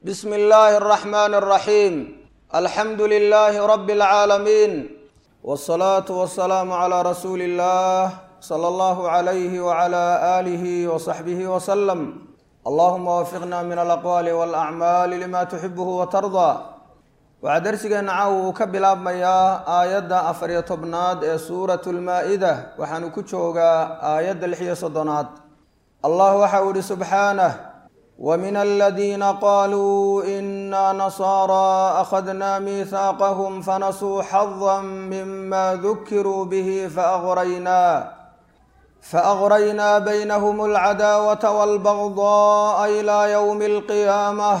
bsm اllahi الرحmn الرaحيم alxamdu لlh rb العaalمين والصlaaة والسlاam عlى rasuuli الlah slى اllah عlyh وعlى آlih وصaxbih وsلم allahuma wafiqna min alaqwaali wاlأcmaali lima tuxibh وtarضى waxaa dersigeena caaw uu ka bilaabmayaa aayadda afariyo tobnaad ee suurat lmaa-ida waxaanu ku joogaa aayadda lixiyo soddonaad allah waxa uu ihi subxaanah wmin aladiina qaluu ina nasaara akhadna miihaaqahm fanasuu xada mima dukiruu bih faأgraynaa baynhm اlcadaawata wاlbagضاءa ilى ywm اlqiyaamة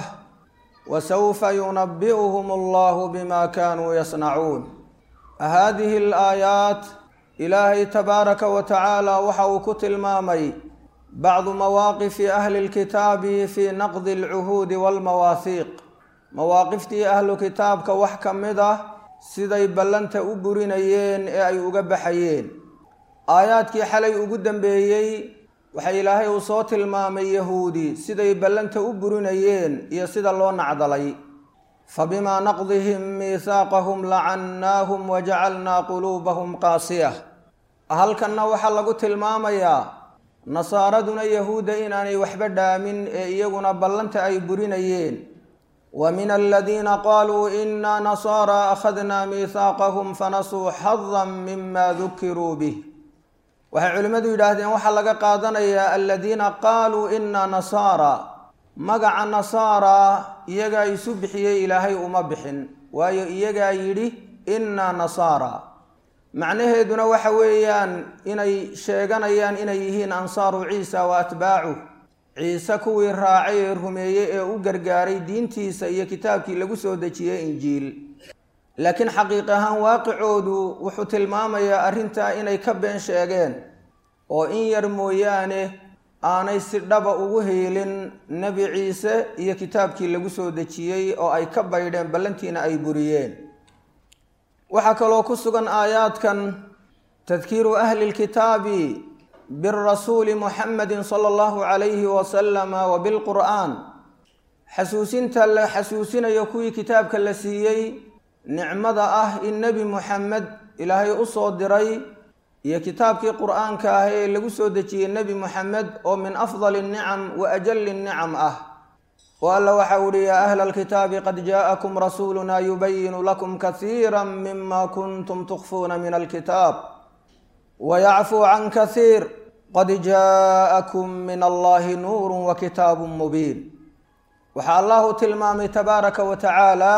wsوfa yunabi'uhm اllah bma kanuu yasnacuun hadihi اlaayaat ilaahay tabaaraka wa tacaala waxa uu ku tilmaamay bacdu mawaaqifi ahli اlkitaabi fi naqdi اlcuhuudi wاlmawaahiiq mawaaqiftii ahlu kitaabka wax ka mid ah siday ballanta u burinayeen ee ay uga baxayeen aayaadkii xalay ugu dambeeyey waxaa ilaahay uu soo tilmaamay yahuudi siday ballanta u burinayeen iyo sida loo nacdalay fabimaa naqdihim miihaaqahum lacannaahum wajacalnaa quluubahum qaasiyah halkanna waxaa lagu tilmaamayaa nasaaraduna yahuudda inaanay waxba dhaamin ee iyaguna ballanta ay burinayeen wa min aladiina qaaluu inaa nasaara akhadnaa miihaaqahum fanasuu xadan mima dukiruu bih waxay culimmadu yidhaahdeen waxaa laga qaadanayaa aladiina qaaluu inaa nasaara magaca nasaara iyagaa isu bixiyey ilaahay uma bixin waayo iyagaa yidhi inaa nasaara macnaheeduna waxa weeyaan inay sheeganayaan inay yihiin ansaaru ciisa wa atbaacuh ciise kuwii raacay ee rumeeyey ee u gargaaray diintiisa iyo kitaabkii lagu soo dejiyey injiil laakiin xaqiiq ahaan waaqicoodu wuxuu tilmaamayaa arrintaa inay ka been sheegeen oo in yar mooyaane aanay si dhaba ugu hiilin nebi ciise iyo kitaabkii lagu soo dejiyey oo ay ka baydheen ballantiina ay buriyeen waxaa kaloo ku sugan aayaadkan tadkiiru ahli lkitaabi birasuuli muxamedi sala allahu calayhi wasalama wa bilqur'aan xasuusinta la xasuusinayo kuwii kitaabka la siiyey nicmada ah in nebi muxamed ilaahay u soo diray iyo kitaabkii qur-aanka ah ee lagu soo dejiyey nebi muxamed oo min afdali nicam wa ajali nicam ah oo alla waxa uhi yaa ahla alkitaabi qad jaa'akum rasuuluna yubayinu lakum kasiira mima kuntum tukfuuna min alkitaab wayacfuu can kasiir qad jaa'akum min allahi nuuru wa kitaabu mubiin waxaa allahu tilmaamay tabaaraka wa tacaala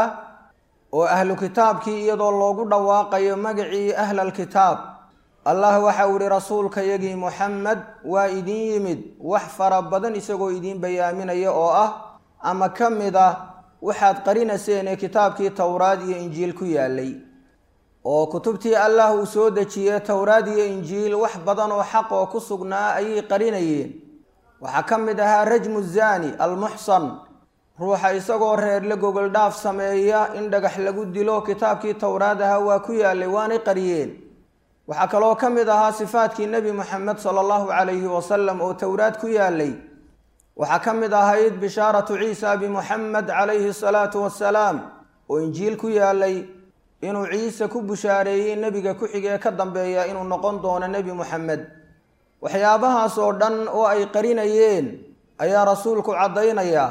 oo ahlu kitaabkii iyadoo loogu dhawaaqayo magacii ahla alkitaab allah waxa uu ihi rasuulkayagii muxamed waa idin yimid wax fara badan isagoo idiin bayaaminaya oo ah ama ka mid ah waxaad qarinayseen ee kitaabkii towraad iyo injiil ku yaalay oo kutubtii allah uu soo dejiyey towraad iyo injiil wax badan oo xaq oo ku sugnaa ayay qarinayeen waxaa ka mid ahaa rajmu zani almuxsan ruuxa isagoo reerle gogoldhaaf sameeya in dhagax lagu dilo kitaabkii towraad ahaa waa ku yaalay waanay qariyeen waxaa kaloo ka mid ahaa sifaadkii nebi moxamed sala allahu calayhi wasalam oo towraad ku yaalay waxaa ka mid ahayd bishaaratu ciisa bimuxamed calayhi salaatu wassalaam oo injiil ku yaalay inuu ciise ku bushaareeyey nebiga ku-xigee ka dambeeya inuu noqon doono nebi moxamed waxyaabahaas oo dhan oo ay qarinayeen ayaa rasuulku caddaynaya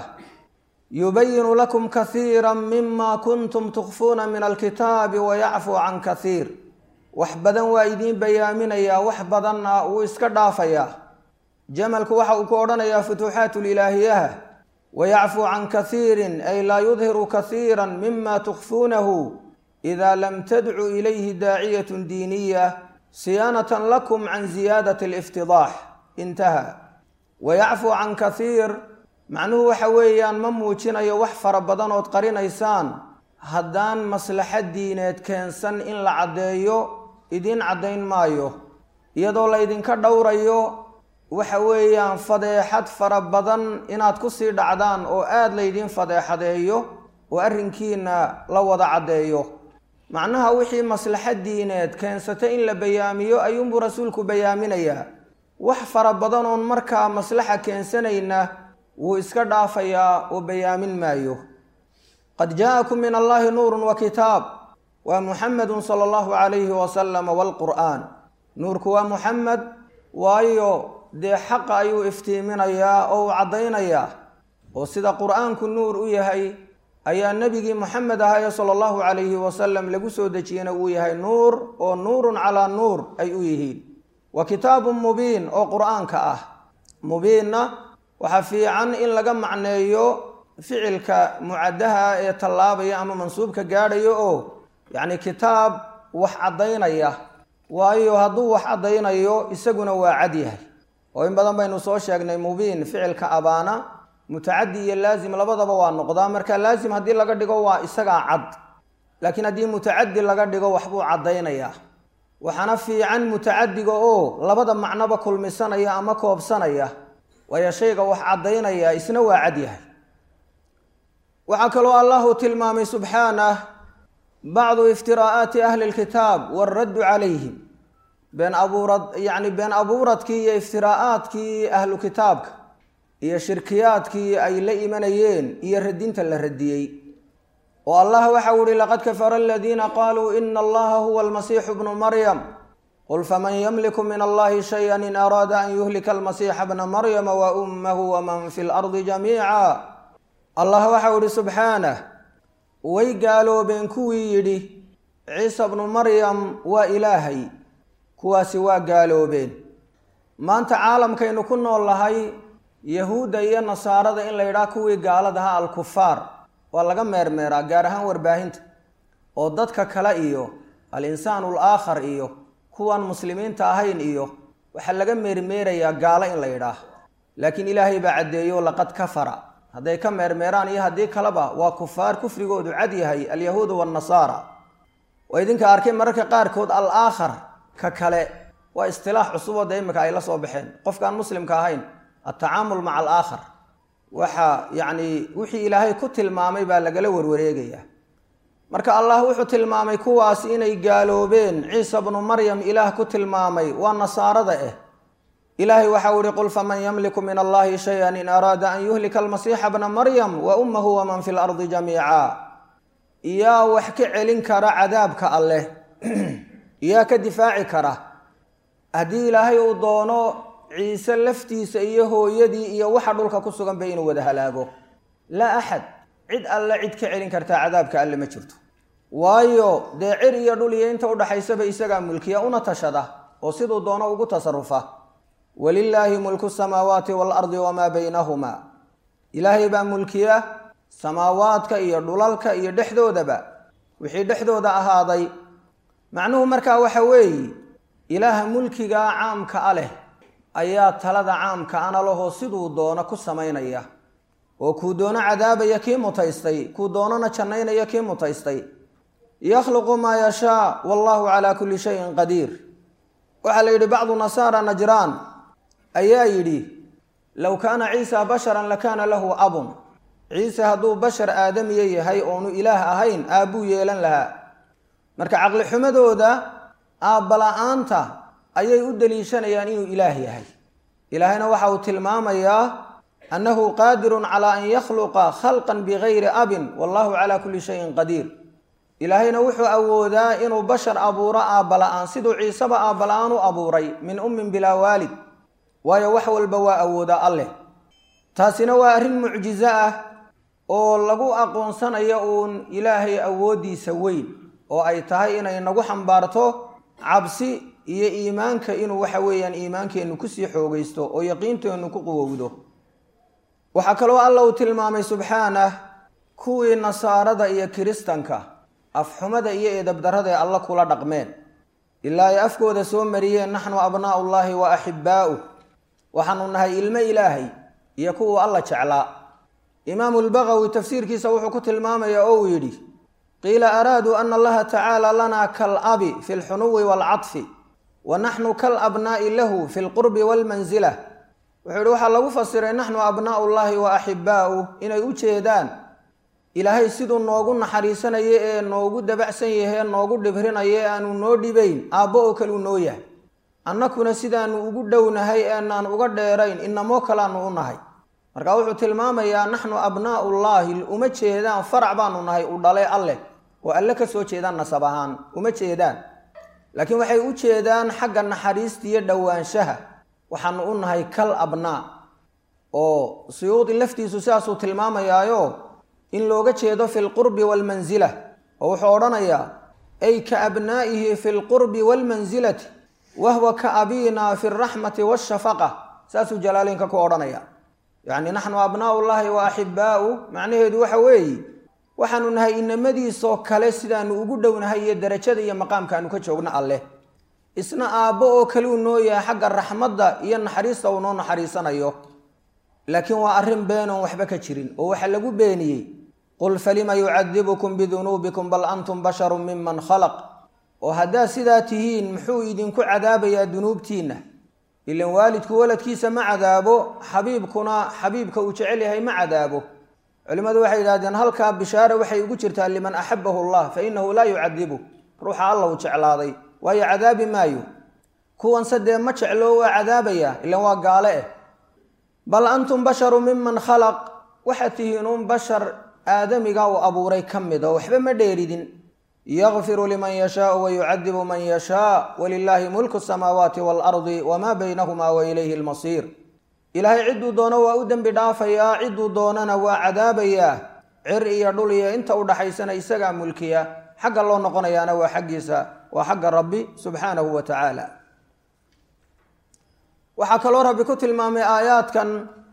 yubayinu lakum kasiira mima kuntum tukfuuna min alkitaabi wayacfuu can kasiir wax badan waa idiin bayaaminayaa wax badanna wuu iska dhaafayaa jamalku waxa uu ku odhanayaa futuuxaat lilaahiyaha wayacfuu can kasiirin ay laa yudhiru kasiira mima tukfuunahu ida lam tadcu ilayhi daaciyat diiniya siyaanatan lakum can ziyaadati aliftidaax intaha wayacfuu can kasiir macnuhu waxa weeyaan ma muujinayo wax fara badan ood qarinaysaan haddaan maslaxad diineed keensan in la caddeeyo idiin caddayn maayo iyadoo laydinka dhowrayo waxa weeyaan fadeexad fara badan inaad ku sii dhacdaan oo aada laydiin fadeexadeeyo oo arrinkiina la wada caddeeyo macnaha wixii maslaxad diineed keensata in la bayaamiyo ayuunbuu rasuulku bayaaminayaa wax fara badan oon markaa maslaxa keensanayna wuu iska dhaafayaa oo bayaamin maayo qad jaa'akum min allahi nuurun wa kitaab waa muxamedun sala allahu calayhi wasalam waalqur'aan nuurku waa muxamed waayo dee xaqa ayuu iftiiminayaa oo uu caddaynayaa oo sida qur'aanku nuur u yahay ayaa nebigii moxamed ahaye sala allahu calayhi wasalam lagu soo dejiyena uu yahay nuur oo nuurun calaa nuur ay u yihiin wa kitaabun mubiin oo qur'aanka ah mubiinna waxaa fiican in laga macneeyo ficilka mucadaha ee tallaabaya ama mansuubka gaadhayo oo yacni kitaab wax caddaynaya waayo hadduu wax caddaynayo isaguna waa cad yahay oo in badan baynu soo sheegnay mubiin ficilka abaana mutacadi iyo laazim labadaba waa noqdaa marka laazim haddii laga dhigo waa isagaa cad laakiin haddii mutacadi laga dhigo waxbuu caddaynayaa waxaana fiican mutacadiga oo labada macnoba kulmisanaya ama koobsanaya waayo shayga wax caddaynaya isna waa cad yahay waxaa kaloo allahu tilmaamay subxaanah bacdu iftiraa'aati ahli lkitaab waaraddu calayhim been abuurad yacni been abuuradkii iyo iftiraa'aadkii ahlu kitaabka iyo shirkiyaadkii ay la imanayeen iyo radinta la radiyey oo allah waxau ihi laqad kafara aladiina qaluu ina allaha huwa almasiixu bnu maryam qul faman ymliku min allahi shaya in araada an yuhlika almasiixa bna maryama wa ummahu waman fi lardi jamiica allah waxau ihi subxaanah way gaaloobeen kuwii yidhi ciisa bnu maryam waa ilaahay kuwaasi waa gaaloobeen maanta caalamkaynu ku nool lahay yahuudda iyo nasaarada in la yidhaha kuwii gaaladaha alkufaar waa laga meermeeraa gaar ahaan warbaahinta oo dadka kale iyo al-insaanu alaakhar iyo kuwan muslimiinta ahayn iyo waxaa laga meermeerayaa gaalo in la yidhaah laakiin ilaahay baa caddeeyo laqad kafara hadday ka meermeeraan iyo haddii kaleba waa kufaar kufrigoodu cad yahay alyahuudu waannasaara waa idinka arkay mararka qaarkood al aakhar ka kale waa istilaax cusuboo dee imika ay la soo baxeen qofkaan muslimka ahayn altacaamul maca alaakhar waxa yacni wixii ilaahay ku tilmaamay baa lagala warwareegayaa marka allah wuxuu tilmaamay kuwaas inay gaaloobeen ciisa bnu maryam ilaah ku tilmaamay waa nasaarada eh ilaahay waxau ihi qul faman ymliku min allahi shayan in araada an yuhlika almasiixa bna maryam wa ummahu waman fi lardi jamiica yaa wax ka celin kara cadaabka alleh yaa ka difaaci kara haddii ilaahay uu doono ciise laftiisa iyo hooyadii iyo waxa dhulka ku sugan ba inuu wada halaago laa axad cid alle cid ka celin kartaa cadaabka alle ma jirto waayo dee cir iyo dhul iyo inta udhaxaysaba isagaa mulkiya una tashada oo siduu doono ugu tasarufa walilaahi mulku samaawaati waalardi wamaa baynahumaa ilaahay baa mulkiya samaawaadka iyo dhulalka iyo dhexdoodaba wixii dhexdooda ahaaday macnuhu markaa waxa weeye ilaaha mulkigaa caamka a leh ayaa talada caamka ana lahoo siduu doono ku samaynaya oo kuu doono cadaabaya kii mutaystay kuu doonona jannaynaya kii mutaystay yakhluqu maa yashaa wallahu calaa kulli shayin qadiir waxaa la yidhi bacdu nasaara najraan ayaa yidhi low kaana ciisa basharan lakaana lahu abun ciise hadduu bashar aadamiya yahay oonu ilaah ahayn aabbuu yeelan lahaa marka caqli xumadooda aabbala-aanta ayay u daliishanayaan inuu ilaah yahay ilaahayna waxa uu tilmaamayaa annahu qaadirun calaa an yakhluqa khalqan bigayri abin wallahu calaa kulli shayin qadiir ilaahayna wuxuu awoodaa inuu bashar abuuro aabbala-aan siduu ciiseba aabbala-aan u abuuray min ummin bilaa waalid waayo wax walba waa awoodaa alleh taasina waa arrin mucjiso ah oo lagu aqoonsanayo uun ilaahay awooddiisa weyn oo ay tahay inay nagu xambaarto cabsi iyo iimaanka inuu waxa weeyaan iimaankeennu kusii xoogaysto oo yaqiinteennu ku quwowdo waxaa kaloo alla uu tilmaamay subxaanah kuwii nasaarada iyo kiristanka afxumada iyo eedabdarradae alla kula dhaqmeen ilaa ay afkooda soo mariyeen naxnu abnaa'u llaahi wa axibbaa'uh waxaanu nahay ilmo ilaahay iyo kuwuu alla jeclaa imaamu lbagawi tafsiirkiisa wuxuu ku tilmaamayaa oo uu yidhi qiila araaduu ana allaha tacaala lanaa kalabi fi lxunuwi waalcadfi wa naxnu kalabnaa'i lahu fi lqurbi waalmansila wuxuu yihi waxaa lagu fasiray naxnu abnaa'u llaahi wa axibbaa'uh inay u jeedaan ilaahay siduu noogu naxariisanayo ee noogu dabacsan yahay ee noogu dhibrinayo ee aanu noo dhibayn aabbo oo kaleu noo yahay annakuna sidaanu ugu dhownahay eenaan uga dheerayn inamoo kalaanu u nahay marka wuxuu tilmaamayaa naxnu abnaa'u llaahi uma jeedaan farac baanu nahay u dhale alleh oo alle ka soo jeedaan nasab ahaan uma jeedaan laakiin waxay u jeedaan xagga naxariista iyo dhowaanshaha waxaanu u nahay kal abnaa oo suyuudi laftiisu sidaasuu tilmaamayaayo in looga jeedo fi lqurbi waalmansila oo wuxuu odhanayaa ay ka abnaa'ihi fi lqurbi waalmansilati wahwa ka abiina fi alraxmati waashafaqa saasuu jalaaleynka ku odhanaya yacni naxnu abnaa'u llaahi wa axibaa'u macnaheedu waxa weeye waxaanu nahay inamadiisoo kale sidaanu ugu dhownahay iyo darajada iyo maqaamkaanu ka joogno alleh isna aabbo oo kale uu noo yahay xagga raxmadda iyo naxariista uu noo naxariisanayo laakiin waa arrin beenoon waxba ka jirin oo waxaa lagu beeniyey qul falima yucadibukum bidunuubikum bal antum basharun miman khalaq oo haddaad sidaa tihiin muxuu idinku cadaabayaa dunuubtiinna ilan waalidku waladkiisa ma cadaabo xabiibkuna xabiibka uu jecel yahay ma cadaabo culimmadu waxay yidhahdeen halkaa bishaare waxay ugu jirtaa liman axabahu allah fa inahu laa yucadibu ruuxa alla uu jeclaaday waayo cadaabi maayo kuwanse dee ma jeclo waa cadaabaya ilan waa gaale eh bal antum basharu miman khalaq waxaad tihiin uun bashar aadamiga uu abuuray ka mid oo waxba ma dheeridin yakfiru liman yashaau wayucadibu man yashaa walilaahi mulku samaawaati waalardi wamaa baynahumaa wa ilayhi lmasiir ilaahay cidduu doono waa u dembi dhaafayaa cidduu doonana waa cadaabayaa cir iyo dhul iyo inta u dhaxaysana isagaa mulkiya xagga loo noqonayaana waa xaggiisa waa xagga rabbi subxaanahu wa tacaala waxaa kaloo rabbi ku tilmaamay aayaadkan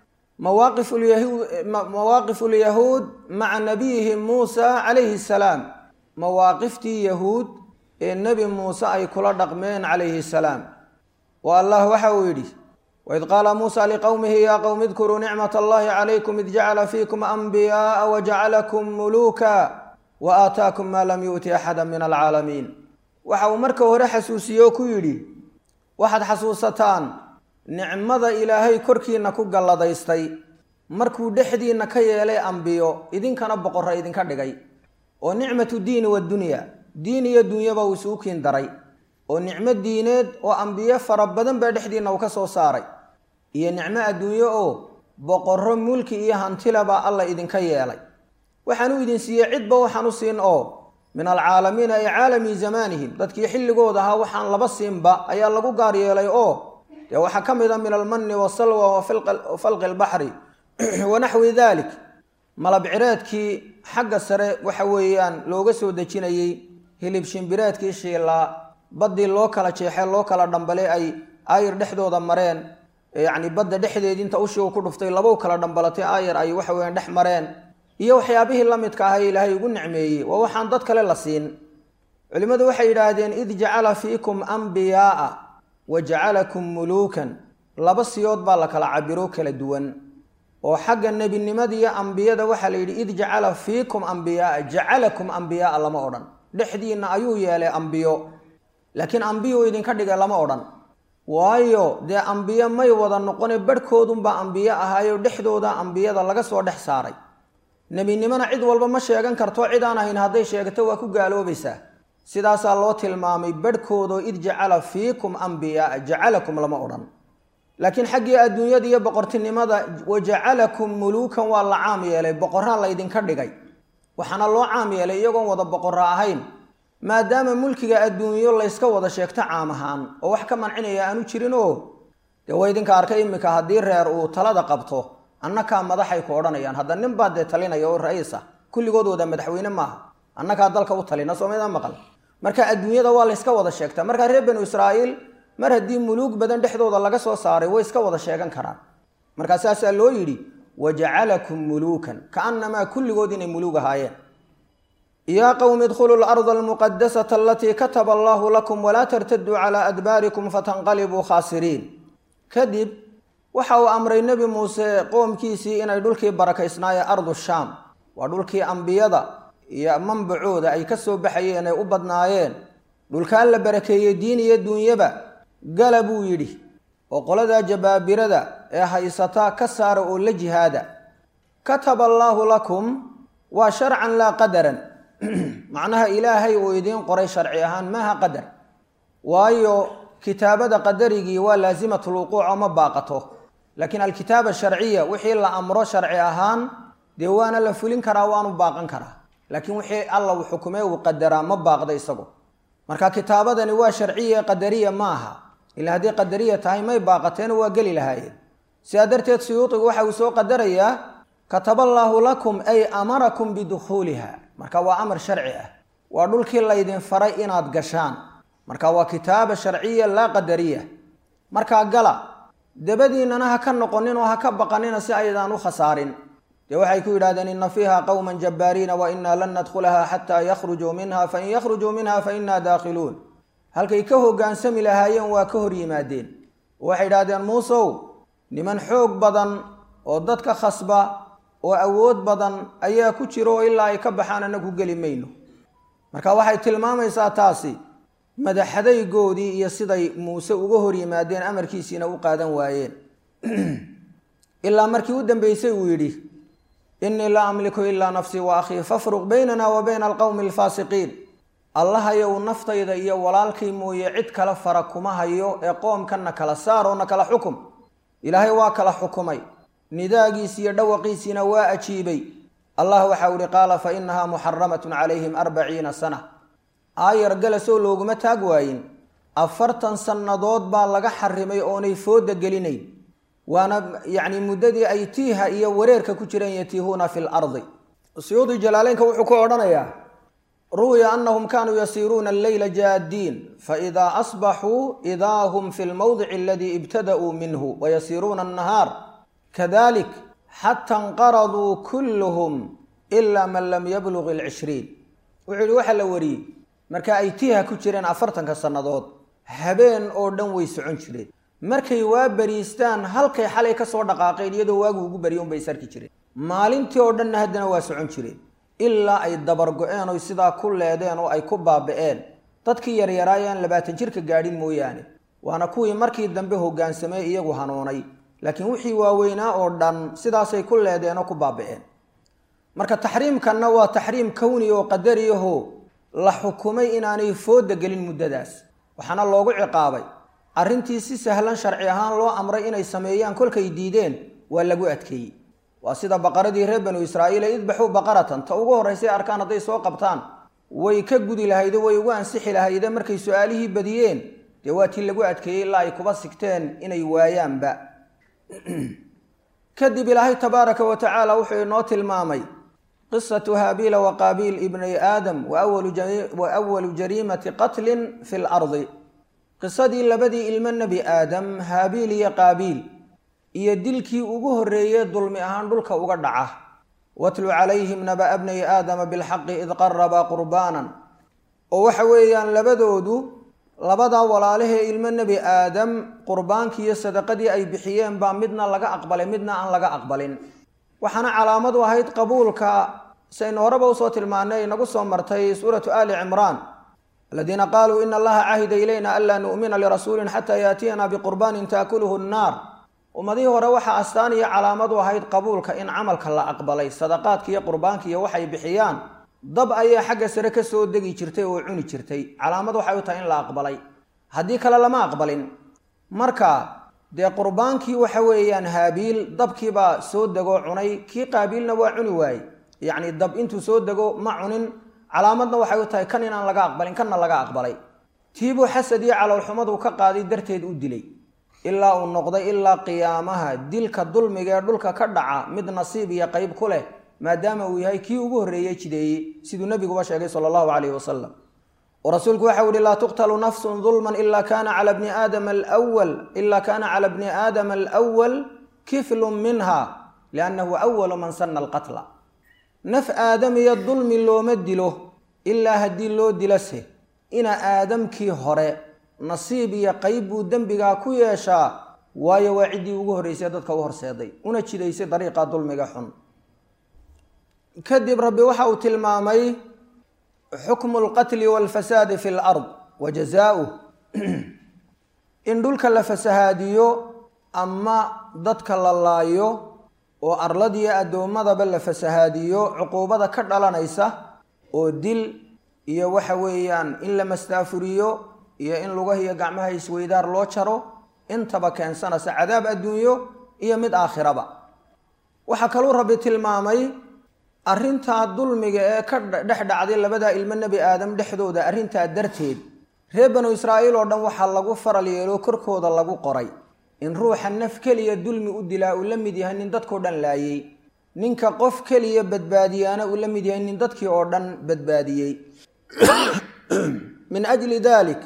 mawaaqifu lyahuud maca nabiyihim muusa calayhi salaam mawaaqiftii yahuud ee nebi muuse ay kula dhaqmeen calayhi salaam oo allah waxa uu yidhi waid qaala muusa liqowmihi yaa qowmi idkuruu nicmat allahi calaykum id jacala fiikum anbiyaaa wajacalakum muluuka wa aataakum maa lam yu'ti axada min alcaalamiin waxa uu marka hore xasuusiye oo ku yidhi waxaad xasuusataan nicmada ilaahay korkiina ku galladaystay markuu dhexdiinna ka yeelay ambiyo idinkana boqorra idinka dhigay oo nicmatu diini wadunya diin iyo dunyaba uu isugu kiin daray oo nicmo diineed oo ambiyo fara badan baa dhexdiinna uu ka soo saaray iyo nicmo adduunyo oo boqorro mulki iyo hantilabaa alla idinka yeelay waxaan u idin siiyey cidba waxaan u siin oo min alcaalamiina ay caalami zamaanihim dadkii xilligooda ahaa waxaan laba siinba ayaa lagu gaar yeelay oo dee waxaa ka mid a min almanni wasalwa wa falqi lbaxri wa naxwi dalik malabcireedkii xagga sare waxa weeyaan looga soo dejinayey hilib shimbireedkii shiilaa baddii loo kala jeexee loo kala dhambale ay aayar dhexdooda mareen yacni badda dhexdeedii inta ushii uu ku dhuftay labow kala dhambalatay aayar ay waxa weeyaan dhex mareen iyo waxyaabihii la midka ah ee ilaahay ugu nicmeeyey waa waxaan dad kale la siin culimmadu waxay yidhaahdeen id jacala fiikum ambiyaaa wa jacalakum muluukan laba siyood baa la kala cabiro kala duwan oo xagga nebinimada iyo ambiyada waxaa la yidhi id jacala fiikum ambiyaaa jacalakum ambiyaaa lama odhan dhexdiinna ayuu yeelay ambiyo laakiin ambiyu idinka dhigay lama odhan waayo dee ambiyo may wada noqone barhkoodunbaa ambiyo ahaayo dhexdooda ambiyada laga soo dhex saaray nebinimona cid walba ma sheegan karto cid aan ahayn hadday sheegto waa ku gaaloobaysaa sidaasaa loo tilmaamay barhkoodoo id jacala fiikum ambiyaaa jacalakum lama odhan laakiin xaggii adduunyada iyo boqortinimada wajacalakum muluukan waa la caam yeelay boqorraa laydinka dhigay waxaana loo caam yeelay iyagoon wada boqorra ahayn maadaama mulkiga adduunyo layska wada sheegto caam ahaan oo wax ka mancinaya aanu jirin oo dee waa idinka arkay iminka haddii reer uu talada qabto annakaa madaxay ku odhanayaan hadda nin baa dee talinaya oo ra-iis ah kulligood wada madaxweyne maaha annakaa dalka u talina soomida maqal marka adduunyada waa layska wada sheegtaa markaa reer banu israa'iil mar haddii muluug badan dhexdooda laga soo saaray way iska wada sheegan karaan markaa saasaa loo yidhi wajacalakum muluukan kaannamaa kulligood inay muluug ahaayeen yaa qowmi idkhuluu larda almuqadasata alatii kataba allahu lakum walaa tartaduu calaa adbaarikum fatanqalibuu khaasiriin kadib waxa uu amray nebi muuse qoomkiisii inay dhulkii barakaysnaayee ardu shaam waa dhulkii ambiyada iyo manbacooda ay ka soo baxayeen ay u badnaayeen dhulkaan la barakeeyey diin iyo duunyaba gala buu yidhi oo qoladaa jabaabirada ee haysata ka saara oo la jihaada kataba allaahu lakum waa sharcan laa qadaran macnaha ilaahay uu idiin qoray sharci ahaan maaha qadar waayo kitaabada qadarigii waa laasimatulwuquuc oo ma baaqato laakiin alkitaaba sharciya wixii la amro sharci ahaan dee waana la fulin karaa waanu baaqan karaa laakiin wixii alla uu xukumee uu qadaraa ma baaqda isagu marka kitaabadani waa sharciya qadariya ma aha ila haddii qadariya tahay may baaqateena waa geli lahaayeen sidaa darteed suyuudigu waxa uu soo qadarayaa kataba allaahu lakum ay amarakum bidukhuuliha marka waa amar sharci ah waa dhulkii laydin faray inaad gashaan marka waa kitaaba sharciya laa qadariya markaa gala dabadiinnana ha ka noqonin oo ha ka baqanina si aydaan u khasaarin dee waxay ku yidhahdeen ina fiiha qowman jabbaariina wa inaa lan nadkhulaha xataa yakhrujuu minha fain yakhrujuu minha fa inaa daakhiluun halkay ka hoggaansami lahaayeen waa ka hor yimaadeen waxay yidhahdeen muusow niman xoog badan oo dadka khasba oo awood badan ayaa ku jiro oo ilaa ay ka baxaan anagu geli mayno marka waxay tilmaamaysaa taasi madaxadaygoodii iyo siday muuse uga hor yimaadeen amarkiisiina u qaadan waayeen ilaa markii u dambeysay uu yidhi innii laa amliku ilaa nafsii wa akhii fafruq baynana wa bayna alqowmi alfaasiqiin allahayow naftayda iyo walaalkii mooye cid kale fara kuma hayo ee qoomkanna kala saar oo na kala xukum ilaahay waa kala xukumay nidaagiis iyo dhawaqiisiina waa ajiibay allah waxau ihi qaala fa inahaa muxaramatun calayhim arbaciina sana aayar galasoo looguma taag waayin afartan sannadood baa laga xarimay oonay fooda gelinayn waana yacni muddadii ay tiiha iyo wareerka ku jireen yatiihuuna fi lardi suyuudi jalaaleynka wuxuu ku odhanayaa ruwiya anahum kaanuu yasiiruuna alleyla jaaddiin faidaa asbaxuu idaa hum fi lmowdici aladii ibtada'uu minhu wayasiiruuna annahaar kadalik xata inqaraduu kulluhum ilaa man lam yablug alcishriin wuxuu yihi waxaa la wariyey marka ay tiiha ku jireen afartanka sannadood habeen oo dhan way socon jireen markay waa beriistaan halkay xalay ka soo dhaqaaqeen iyadoo waagu ugu barya unbay sarki jireen maalintii oo dhanna haddana waa socon jireen ilaa ay dabargo-een oy sidaa ku leedeen oo ay ku baaba'een dadkii yaryaraayaan labaatan jirka gaadhin mooyaane waana kuwii markii dambe hoggaansamee iyagu hanuunay laakiin wixii waaweynaa oo dhan sidaasay ku leedeen oo ku baaba'een marka taxriimkanna waa taxriim kowni oo qadariyaho la xukumay inaanay fooda gelin muddadaas waxaana loogu ciqaabay arrintii si sahlan sharci ahaan loo amray inay sameeyaan kolkay diideen waa lagu adkeeyey waa sida baqaradii reer banu israa'iil ee idbaxuu baqaratan ta ugu horraysay arkaan hadday soo qabtaan way ka gudi lahayde way ugu ansixi lahayde markay su-aalihii badiyeen dee waa tii lagu adkeeyey ilaa ay kuba sigteen inay waayaanba kadib ilaahay tabaaraka wa tacaala wuxuu inoo tilmaamay qisatu haabiila wa qaabiil ibnay aadam wa awalu jariimati qatlin fi lardi qisadii labadii ilmo nebi aadam haabiil iyo qaabiil iyo dilkii ugu horreeyey dulmi ahaan dhulka uga dhaca watlu calayhim naba bnay aadama bilxaqi id qarabaa qurbaanan oo waxa weeyaan labadoodu labadaa walaalahee ilmo nebi aadam qurbaankii iyo sadaqadii ay bixiyeen baa midna laga aqbalay midna aan laga aqbalin waxaana calaamad u ahayd qabuulka saynu horeba usoo tilmaanay inagu soo martay suuratu ali cimraan aladiina qaaluu ina allaha cahida ilayna anlaa nu'mina lirasuulin xataa yaatiyana biqurbaanin taakuluhu nnaar ummadihii hore waxaa astaan iyo calaamad u ahayd qabuulka in camalka la aqbalay sadaqaadka iyo qurbaanka iyo waxay bixiyaan dab ayaa xagga sare ka soo degi jirtay oo cuni jirtay calaamad waxay u tahay in la aqbalay haddii kale lama aqbalin marka dee qurbaankii waxa weeyaan haabiil dabkiibaa soo degoo cunay kii qaabiilna waa cuni waayey yacni dab intuu soo dego ma cunin calaamadna waxay u tahay kan inaan laga aqbalin kanna laga aqbalay tiibuu xasad iyo caloolxumadu ka qaaday darteed u dilay ilaa uu noqday ilaa qiyaamaha dilka dulmiga ee dhulka ka dhaca mid nasiib iyo qayb ku leh maadaama uu yahay kii ugu horreeyey jideeyey siduu nebiguba sheegay sala allahu calayhi wasalam oo rasuulku waxau yihi laa tuqtalu nafsun dulman ila kana cala bni aadama alwal ila kana cala bni aadama alwal kiflun minha liannahu awalu man sana alqatla naf aadamiya dulmi looma dilo ilaa haddii loo dilase ina aadamkii hore nasiib iyo qayb buu dembigaa ku yeeshaa waayo waa ciddii ugu horreysay dadka u horseeday una jidaysay dariiqa dulmiga xun kadib rabbi waxa uu tilmaamay xukmu alqatli walfasaadi fi lard wa jazaauh in dhulka la fasahaadiyo ama dadka la laayo oo arladiyo addoommadaba la fasahaadiyo cuquubada ka dhalanaysa oo dil iyo waxa weeyaan in la mastaafuriyo iyo in lugahiyo gacmaha isweydaar loo jaro intaba keensanaysa cadaab adduunyo iyo mid aakhiraba waxaa kaluu rabbi tilmaamay arrintaa dulmiga ee ka dhex dhacday labadaa ilmo nebi aadam dhexdooda arrintaa darteed reer banu israa'iil oo dhan waxaa lagu faral yeelo korkooda lagu qoray in ruuxa naf keliya dulmi u dilaa uu la mid yahay nin dadkao dhan laayey ninka qof keliya badbaadiyaana uu la mid yahay nin dadkii oo dhan badbaadiyey min ajli dalik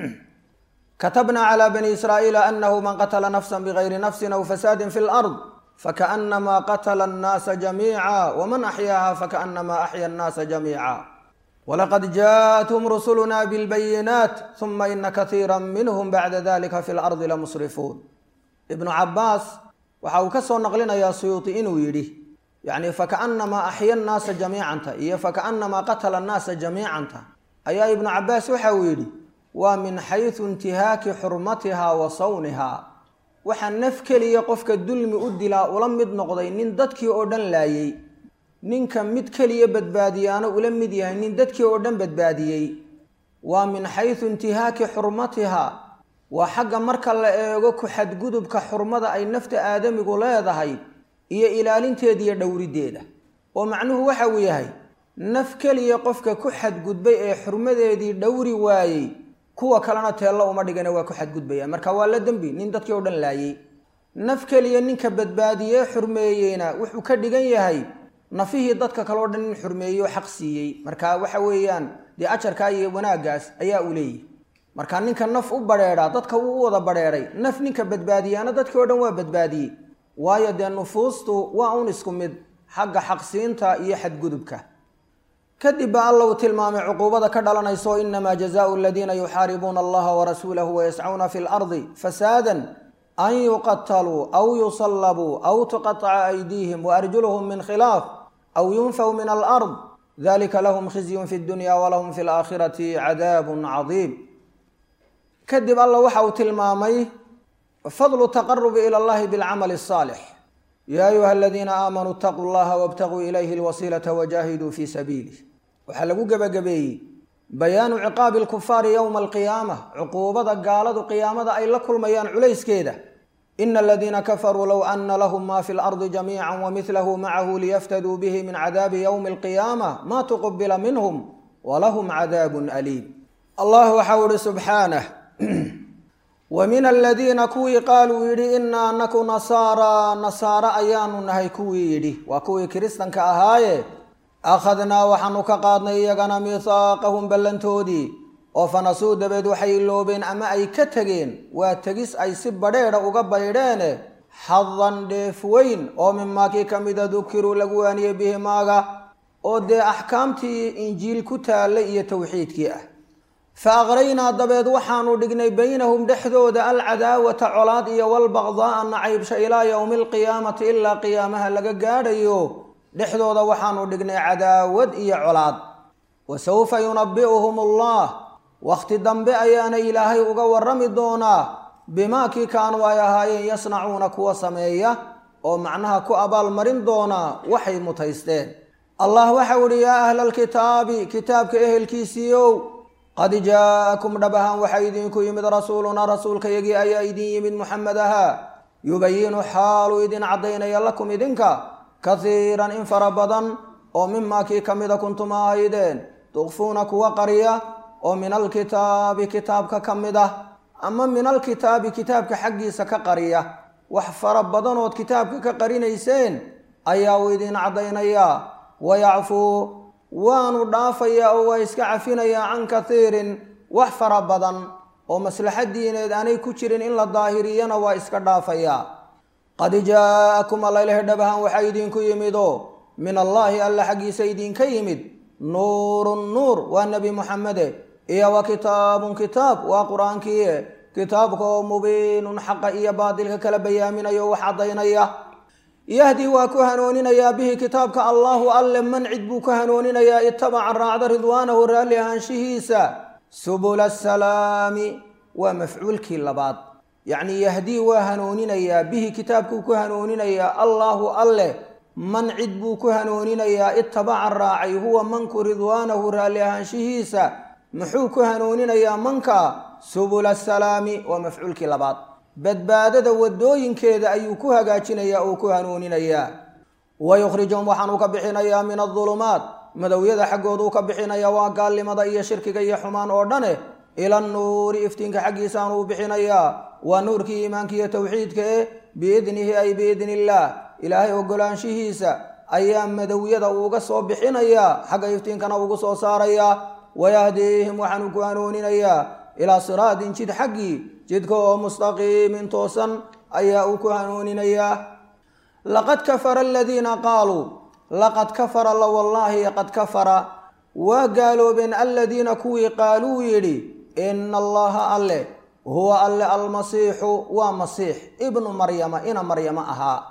katabna calى bani israa'iila anahu man qatla nafsa bgayri nafsi aw fasaadi fi lard fakaأnama qatla الnaasa jamiica wman axyaaha fakaأnama axya الnaasa jamiica walaqad jaءathum rusuluna bاlbayinaat ثuma ina kahiira minhm bacda dalika fi lardi lamusrifuun ibnu cabaas waxa uu ka soo naqlinayaa suyuuti inuu yidhi yani fakaأnama axya الnaasa jamiicanta iyo fakaأnama qatla الnaasa jamiicanta ayaa ibnu cabaas waxa uu yidhi waa min xaysu intihaaki xurmatiha wa sawniha waxaa naf keliya qofka dulmi u dilaa ula mid noqday nin dadkii oo dhan laayey ninka mid keliya badbaadiyaana ula mid yahay nin dadkii oo dhan badbaadiyey waa min xaysu intihaaki xurmatiha waa xagga marka la eego ku xadgudubka xurmada ay nafta aadamigu leedahay iyo ilaalinteeda iyo dhowriddeeda oo macnuhu waxa uu yahay naf keliya qofka ku xadgudbay ee xurmadeedii dhowri waayey kuwa kalena teello uma dhigana waa ku xadgudbaya marka waa la dembi nin dadkii oo dhan laayey naf keliya ninka badbaadiyee xurmeeyeyna wuxuu ka dhigan yahay nafihii dadka kaleo dhan in xurmeeyey oo xaq siiyey marka waxa weeyaan dee ajarkaa iyo wanaaggaas ayaa uu leeyahy marka ninka naf u badheedhaa dadka uu u wada badheedhay naf ninka badbaadiyaana dadkii o dhan waa badbaadiyey waayo dee nufuustu waa un isku mid xagga xaqsiinta iyo xadgudubka kadib baa alla uu tilmaamay cuquubada ka dhalanayso inamaa jazaau aladiina yuxaaribuuna allaha warasuulahu wayascuuna fi lardi fasaadan an yuqataluu aw yusallabuu aw tuqaطaca aydiihim waarjuluhum min khilaaf aw yunfaw min alard dalika lahum khizyun fi dunya walahum fi laakhirati cadaabun cadiim kadib alla waxa uu tilmaamay fadlu taqarubi ila allahi bilcamali الصaalix ya ayuha aladiina aamanuu اtaquu llaha wاbtaguu ilayhi اlwasiilata wajahiduu fi sabiilih waxaa lagu gebagabeeyey bayaanu ciqaabi alkufaari yowma alqiyaama cuquubada gaaladu qiyaamada ay la kulmayaan culayskeeda ina aladiina kafaruu low ana lahum ma fi lardi jamiica wamidlahu macahu liyaftaduu bihi min cadaabi yowmi alqiyaama ma tuqubila minhum walahum cadaabun aliim allah waxau ihi subxaanah wa min aladiina kuwii qaaluu yidhi inaa anaku nasaara nasaare ayaanu nahay kuwii yidhi waa kuwii kiristanka ahaaye akhadnaa waxaanu ka qaadnay iyagana mihaaqahum ballantoodii oo fanasuu dabeed waxay iloobeen ama ay ka tegeen waa tegis ay si badheedha uga baydheene xadan dheef weyn oo mimaakii ka mida dukiruu lagu waaniyey bihi maaga oo dee axkaamtii injiil ku taallay iyo towxiidkii ah fa aqraynaa dabeed waxaanu dhignay baynahum dhexdooda alcadaawata colaad iyo walbaqdaaa nacaybsha ilaa yowmi alqiyaamati ilaa qiyaamaha laga gaadhayo dhexdooda waxaanu dhignay cadaawad iyo colaad wa sawfa yunabi'uhum allah wakhti dambe ayaana ilaahay uga warrami doonaa bimaa kii kaanuu ay ahaayeen yasnacuuna kuwa sameeya oo macnaha ku abaalmarin doonaa waxay mutaysteen allah waxau idhi yaa ahla alkitaabi kitaabka ehelkiisiiow qad jaa'akum dhab ahaan waxaa idinku yimid rasuulunaa rasuulkayagii ayaa idin yimid muxamed ahaa yubayinu xaaluu idin caddaynaya lakum idinka kahiiran in fara badan oo mimaa kii ka mida kuntum ahaydeen tukfuuna kuwa qariya oo min alkitaabi kitaabka ka mid ah ama min alkitaabi kitaabka xaggiisa ka qariya wax fara badanood kitaabka ka qarinayseen ayaa uu idin caddaynayaa wayacfuu waanu dhaafayaa oo waa iska cafinayaa can kahiirin wax fara badan oo maslaxa diineed aanay ku jirin in la daahiriyana waa iska dhaafayaa qad jaa'akum allaileh dhabahan waxaa idinku yimidoo min allaahi alla xaggiisa idinka yimid nuurun nuur waa nebi muxamede iyo wa kitaabun kitaab waa qur-aankiie kitaabka oo mubiinun xaqa iyo baadilka kala bayaaminaya oo wax caddaynaya yahdi waa ku hanuuninayaa bihi kitaabka allaahu alle man cid buu ku hanuuninayaa itabaca raacda ridwaanahu raalli ahaanshihiisa subula asalaami waa mafcuulkii labaad yacnii yahdii waa hanuuninayaa bihi kitaabkuu ku hanuuninayaa allaahu alleh man cid buu ku hanuuninayaa itabaca raacay huwa manku ridwaanahu raalli ahaanshihiisa muxuu ku hanuuninayaa manka subula asalaami waa mafcuulkii labaad badbaadada wadooyinkeeda ayuu ku hagaajinayaa oo ku hanuuninayaa wayukhrijuhum waxaanuu ka bixinayaa min adulumaat madowyada xaggooduu ka bixinayaa waa gaalnimada iyo shirkiga iyo xumaan oo dhane ila nuuri iftiinka xaggiisaanuu bixinayaa waa nuurkii iimaanka iyo towxiidka eh biidnihi ay biidni illaah ilaahay ogolaanshihiisa ayaa madowyada uuga soo bixinayaa xagga iftiinkana ugu soo saarayaa wayahdiihim waxaanuu ku hanuuninayaa ilaa siraatin jid xaggii jidka oo mustaqiimin toosan ayaa uu ku hanuuninayaa laqad kafara aladiina qaaluu laqad kafara la wallaahi qad kafara waa gaaloobeen aladiina kuwii qaaluu yidhi ina allaha alle huwa alle almasiixu waa masiix ibnu maryama ina maryamo ahaa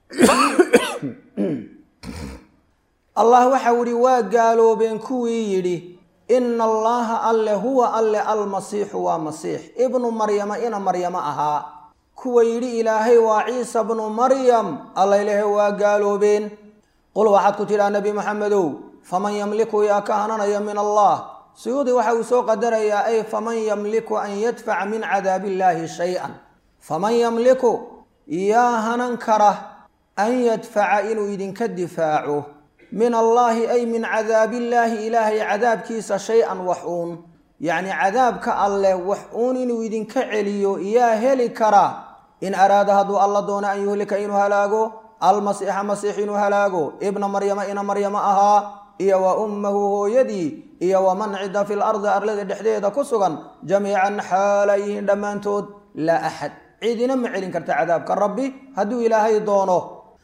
allah waxau ihi waa gaaloobeen kuwii yidhi ina allaha alle huwa alle almasiixu waa masiix ibnu maryama ina maryamo ahaa kuwa yidhi ilaahay waa ciisa bnu maryam alla ilahe waa gaaloobeen qul waxaad ku tidhaa nebi maxamedow faman yamliku yaa ka hananaya min allah suyuudi waxa uu soo qadarayaa ay faman yamliku an yadfaca min cadaabi illaahi shay-an faman yamliku yaa hanan kara an yadfaca inuu idinka difaaco min allaahi ay min cadaabillaahi ilaahay cadaabkiisa shay-an wax uun yacni cadaabka alleh wax uun inuu idinka celiyo yaa heli kara in araada hadduu alla doono an yuhlika inuu halaago almasiixa masiix inuu halaago ibna maryama ina maryamo ahaa iyo wa ummahu hooyadii iyo waman cidda fi lardi arlada dhexdeeda ku sugan jamiican xaalayihiin dhammaantood laa axad cidina ma celin karta cadaabka rabbi hadduu ilaahay doono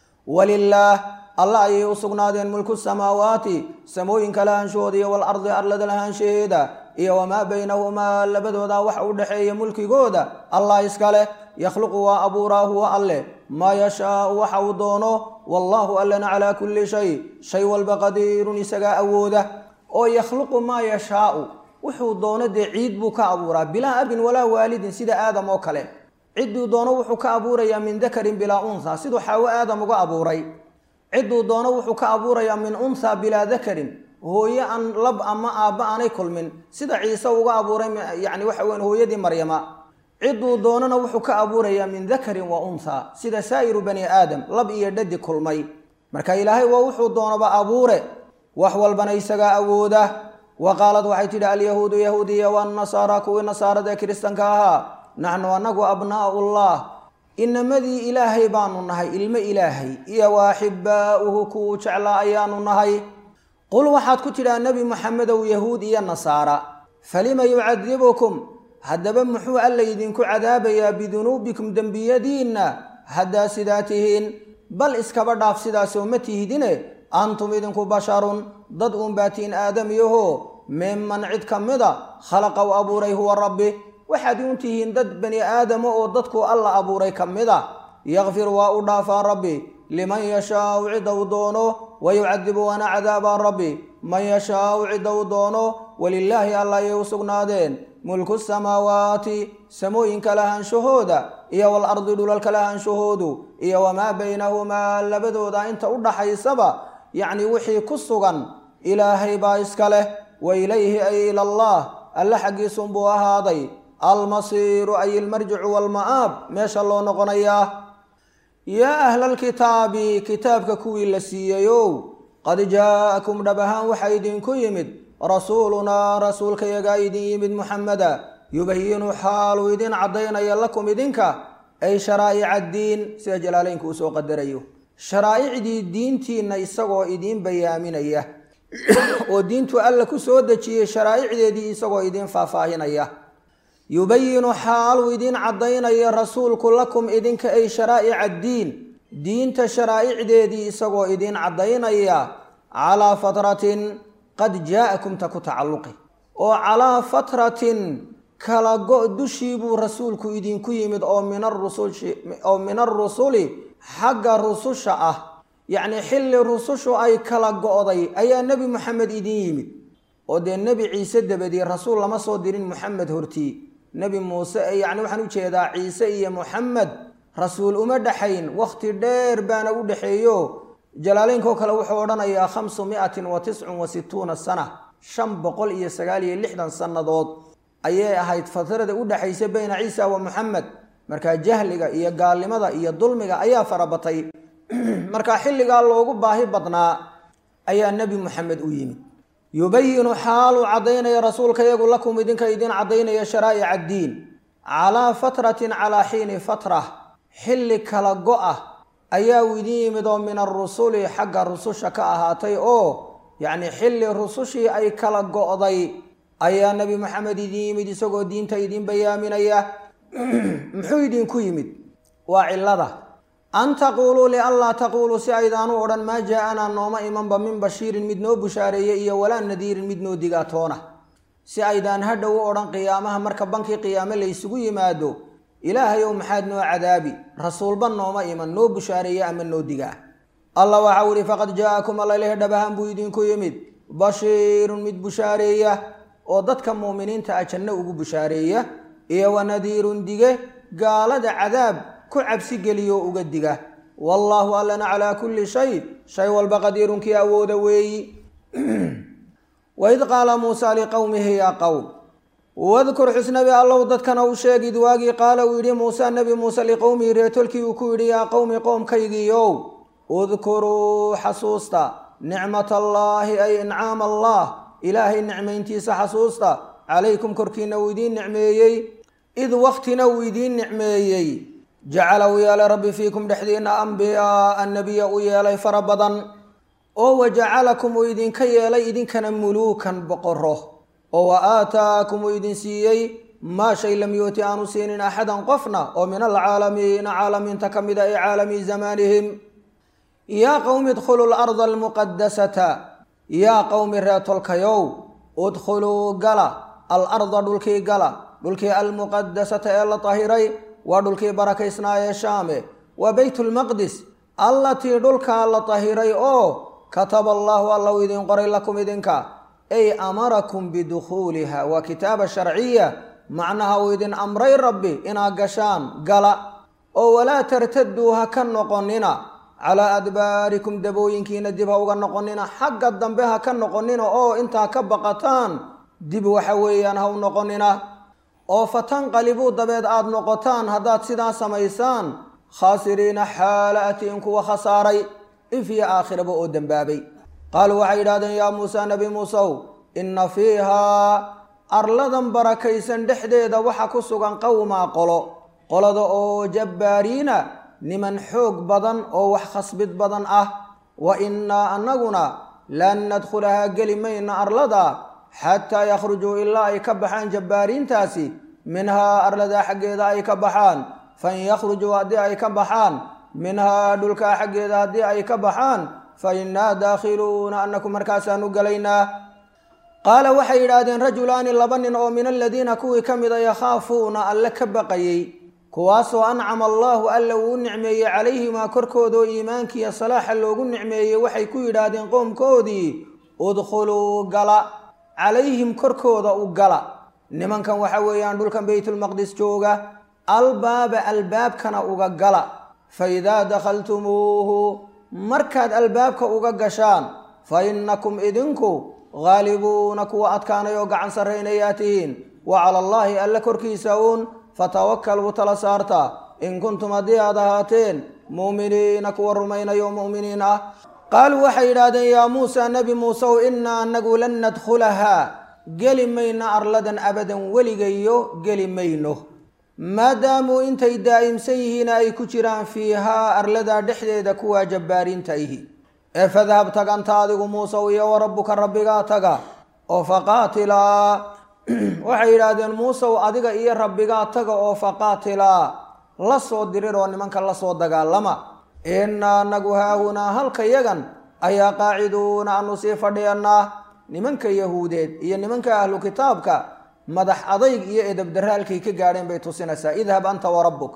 walilaah alla ayay u sugnaadeen mulku samaawaati samooyinka lahaanshahooda iyo walardi arlada lahaanshaheeda iyo wamaa baynahumaa labadooda waxa u dhexeeya mulkigooda allah iskale yakhluqu waa abuuraa huwa alleh maa yashaau waxa uu doono wallaahu allana calaa kulli shay shay walba qadiirun isagaa awooda oo yakhluqu maa yashaau wuxuu doono dee ciid buu ka abuuraa bilaa abin walaa waalidin sida aadam oo kale cidduu doono wuxuu ka abuurayaa min dakarin bilaa unha siduu xaawo aadam uga abuuray cidduu doono wuxuu ka abuurayaa min unha bilaa dakarin hooye aan lab ama aabba aanay kulmin sida ciise uga abuuray yani waxa weyan hooyadii maryama cidduu doonana wuxuu ka abuurayaa min dakarin wa unha sida saa'iru bani aadam lab iyo dhadi kulmay marka ilaahay waa wuxuu doonaba abuure wax walbana isagaa awooda wa qaalad waxay tidhi alyahuudu yahuudiya wanasaara kuwii nasaarada ee kiristanka ahaa naxnu anagu abnaa'ullah inamadii ilaahay baanu nahay ilmo ilaahay iyo waaxibaa'uhu kuwuu jeclaa ayaanu nahay qul waxaad ku tidhaa nebi moxamedow yahuud iyo nasaara falima yucadibukum haddaba muxuu alla idinku cadaabayaa bidunuubikum dembiyadiinna haddaa sidaa tihiin bal iskaba dhaaf sidaasoo ma tihidine antum idinku basharun dad uunbaatiin aadamiyaho miman cid ka mida khalaqa u abuuray huwa rabbi waxaad uun tihiin dad bani aadama oo dadku alla abuuray ka mida yakfir waa u dhaafaa rabbi liman yashaau cidda u doono wayucadibu waana cadaabaa rabbi man yashaau cidda u doono walilaahi alla ayay u sugnaadeen mulku samaawaati samooyinka lahaanshahooda iyo walardi dhulalka lahaanshahoodu iyo wamaa baynahumaa labadooda inta u dhaxaysaba yacni wixii ku sugan ilaahay baa iska leh wa ilayhi ay ila allah alle xaggiisunbuu ahaaday almasiiru ay ilmarjicu waalma'aab meesha loo noqonayaa yaa ahlalkitaabi kitaabka kuwii la siiyeyow qad jaa'akum dhab ahaan waxaa idinku yimid rasuulunaa rasuulkayagaa idin yimid muxameda yubayinu xaaluu idin caddaynaya lakum idinka ay sharaa'ica addiin sida jalaaleynka uu soo qadarayo sharaa'icdii diintiinna isagoo idiin bayaaminaya oo diintu alla ku soo dejiyey sharaa'icdeedii isagoo idiin faahfaahinaya yubayinu xaaluu idin caddaynaya rasuulku lakum idinka ay sharaa'ica addiin diinta sharaa'icdeedii isagoo idin caddaynaya calaa fatratin qad jaa'akum ta ku tacalluqi oo calaa fatratin kala go' dushii buu rasuulku idinku yimid oo min arusuloo min arusuli xagga rususha ah yacnii xilli rusushu ay kala go'day ayaa nebi moxamed idin yimid oo dee nebi ciise dabadii rasuul lama soo dirin moxamed hortii nebi muuse yacni waxaan u jeedaa ciise iyo moxamed rasuul uma dhexayn wakhti dheer baana u dhexeeyo jalaaleynkoo kale wuxuu odhanayaa khamsu mi'atin wa tiscun wa situuna sana shan boqol iyo sagaal iyo lixdan sannadood ayay ahayd fatrada u dhexaysa bayna ciisa wa moxamed markaa jahliga iyo gaalnimada iyo dulmiga ayaa farabatay markaa xilligaa loogu baahi badnaa ayaa nebi moxamed u yimid yubayinu xaaluu caddaynaya rasuulka yagu lakum idinka idin caddaynaya sharaa'ic addiin calaa fatratin calaa xiini fatra xilli kala go-ah ayaa uu idin yimid oo min arusuli xagga rususha ka ahaatay oo yacni xilli rusushii ay kala go'day ayaa nebi moxamed idin yimid isagoo diinta idin bayaaminaya muxuu idinku yimid waa cillada an taquuluu lianlaa taquuluu si aydaanu odhan maa jaa-anaa nooma imanba min bashiirin mid noo bushaareeye iyo walaa nadiirin mid noo digaatoona si aydaan hadhow u odhan qiyaamaha marka bankii qiyaame la ysugu yimaado ilaahayow maxaad noo cadaabi rasuulba nooma iman noo bushaareeye ama noo digaa allah waxau ihi faqad jaa-akum allalehe dhabahan buu idinku yimid bashiirun mid bushaareeya oo dadka muuminiinta ah janno ugu bushaareeya iyo wanadiirun dige gaalada cadaab ku cabsi geliyo uga diga wallaahu allana calaa kulli shay shay walba qadiirunkii awooda weeyi waid qaala muusaa liqowmihi yaa qowm wadkur xusnabi allow dadkana u sheegid waagii qaala uu yidhi muusa nebi muuse liqowmihi reetolkii uu ku yidhi yaa qowmi qoomkaygiiow udkuruu xasuusta nicmat allaahi ay incaam allah ilaahay nicmayntiisa xasuusta calaykum korkiina uu idiin nicmeeyey id waktina uu idiin nicmeeyey jacala uu yeelay rabbi fiikum dhexdiina ambiyaaa nebiya u yeelay fara badan oo wa jacalakum uu idinka yeelay idinkana muluukan boqoro oo wa aataakum uu idin siiyey maa shay lam yuuti aanu siinin axadan qofna oo min alcaalamiina caalamiinta ka mid a ee caalami zamaanihim yaa qowmi idkhuluu larda almuqadasata yaa qowmi reetolkayow udkhuluu gala alarda dhulkii gala dhulkii almuqadasata ee la tahiray waa dhulkii barakaysnaa ee shaame waa beytulmaqdis allatii dhulkaa la tahiray oo kataba allaahu alla u idin qoray lakum idinka ay amarakum bidukhuuliha waa kitaaba sharciya macnaha uu idin amray rabbi inaad gashaan gala oo walaa tartaduu ha ka noqonina calaa adbaarikum dabooyinkiina dib ha uga noqonina xagga dambe ha ka noqonina oo intaa ka baqataan dib waxa weeyaan ha u noqonina oo fatanqalibuu dabeed aada noqotaan haddaad sidaa samaysaan khaasiriina xaala atiin kuwa khasaaray if iyo aakhiraba oo dembaabay qaaluu waxay yidhahdeen yaa muusa nebi muusew inna fiihaa arladan barakaysan dhexdeeda waxa ku sugan qowmaa qolo qolada oo jabbaariina niman xoog badan oo wax khasbid badan ah wa innaa annaguna lan nadkhulahaa geli mayna arlada xataa yakhrujuu ilaa ay ka baxaan jabbaariintaasi minhaa arladaa xaggeeda ay ka baxaan fain yakhrujuu haddii ay ka baxaan minhaa dhulkaa xaggeeda haddii ay ka baxaan fa innaa daakhiluuna annaku markaasaanu gelaynaa qaala waxay yidhaahdeen rajulaani laba nin oo min aladiina kuwii ka mida yakhaafuuna alle ka baqayey kuwaasoo ancama allaahu alla uu u nicmeeyey calayhimaa korkoodaoo iimaankiiyo salaaxa loogu nicmeeyey waxay ku yidhaahdeen qoomkoodii udkhuluu gala calayhim korkooda u gala nimankan waxa weeyaan dhulkan beytulmaqdis jooga albaaba albaabkana uga gala fa idaa dakhaltumuuhu markaad albaabka uga gashaan fa innakum idinku haalibuuna kuwa adkaanay oo gacan sarraynayaa tihiin wa cala allaahi alle korkiisa uun fatawakkaluu tala saarta in kuntum haddii aad ahaateen mu'miniina kuwa rumaynayo mu'miniin ah qaaluu waxay yidhaahdeen yaa muusa nebi muusew innaa anagu lan nadkhulahaa geli mayno arladan abadan weligayo geli mayno maadaamuu intay daa'imsan yihiina ay ku jiraan fiihaa arladaa dhexdeeda kuwaa jabbaariinta ihi ee fadhab tag anta adigu muusew iyo wa rabbuka rabbigaa taga oo faqaatilaa waxay yidhaahdeen muusew adiga iyo rabbigaa taga oo faqaatilaa la soo dirir oo nimanka la soo dagaalama innaa anagu haahunaa halka yagan ayaa qaaciduuna aanu sii fadhiyanaa nimanka yahuudeed iyo nimanka ahlu kitaabka madax adayg iyo edabdarre halkay ka gaadheen bay tusinaysaa idhab anta wa rabbuk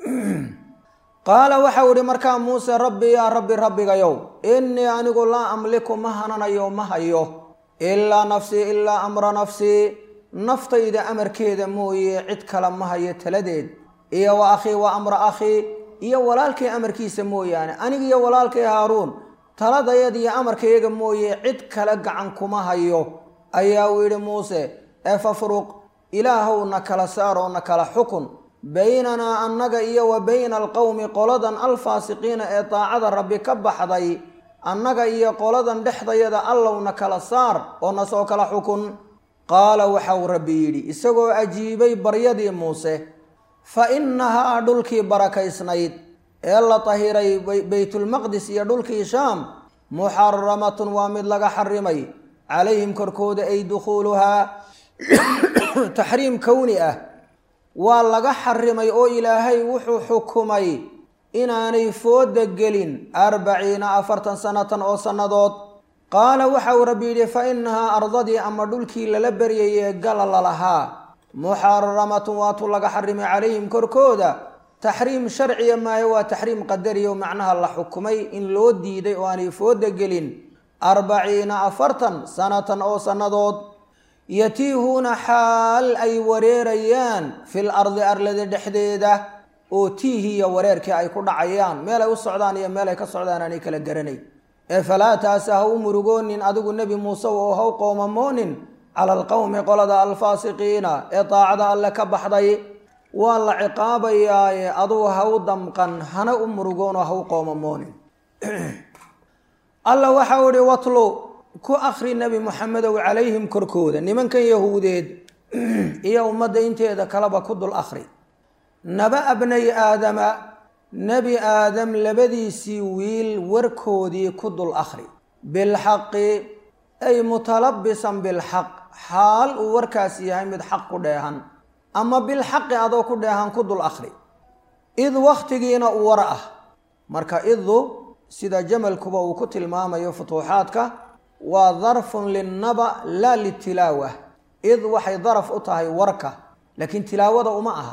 qaala waxau idhi markaa muuse rabbi yaa rabbi rabbigayow innii anigu laa amliku ma hananayo ma hayo ilaa nafsii ilaa amra nafsii naftayda amarkeeda mooye cid kale ma hayo taladeed iyo wa akhii wa amra akhii iyo walaalkay amarkiisa mooyaane aniga iyo walaalkay haaruun taladayad iyo amarkayaga mooye cid kale gacan kuma hayo ayaa uu yidhi muuse ee fafruq ilaahow na kala saaroo na kala xukun baynanaa annaga iyo wa bayna alqowmi qoladan alfaasiqiina ee daacada rabbi ka baxday annaga iyo qoladan dhexdayada allowna kala saar oo na soo kala xukun qaala waxau rabbi yidhi isagoo ajiibay baryadii muuse fa innahaa dhulkii barakaysnayd ee la tahiray baytulmaqdis iyo dhulkii shaam muxaramatun waa mid laga xarimay calayhim korkooda ay dukhuuluhaa taxriim kowni ah waa laga xarimay oo ilaahay wuxuu xukumay inaanay fooda gelin arbaciina afartan sanatan oo sannadood qaala waxa uu rabbi yidhi fa innahaa ardadii ama dhulkii lala beryayee gala lalahaa muxaramatun waatuu laga xarimay calayhim korkooda taxriim sharciya maayo waa taxriim qadariya oo macnaha la xukumay in loo diiday oo aanay fooda gelin arbaciina afartan sanatan oo sannadood yatiihuuna xaal ay wareerayaan fil ardi arlada dhexdeeda oo tiihiiyo wareerkii ay ku dhacayaan meel ay u socdaan iyo meel ay ka socdaan aanay kala garanayn ee falaa taase ha u murugoonin adigu nebi muuse oo ha u qoomamoonin cala alqowmi qolada alfaasiqiina ee daacada alle ka baxday waa la ciqaabayaaye adugu ha u damqan hana u murugoonoo ha u qoomamoonin alla waxau ihi watlu ku akri nebi moxamedow calayhim korkooda nimankan yahuudeed iyo ummadda inteeda kaleba ku dul akri naba abnay aadama nebi aadam labadiisii wiil warkoodii ku dul akhri bilxaqi ay mutalabisan bilxaq xaal uu warkaas yahay mid xaq ku dheehan ama bilxaqi adoo ku dheehan ku dul akhri id wakhtigiina uu war ah marka idu sida jamalkuba uu ku tilmaamayo futuuxaadka waa darfun linnaba laa litilaawa id waxay daraf u tahay warka laakiin tilaawada uma aha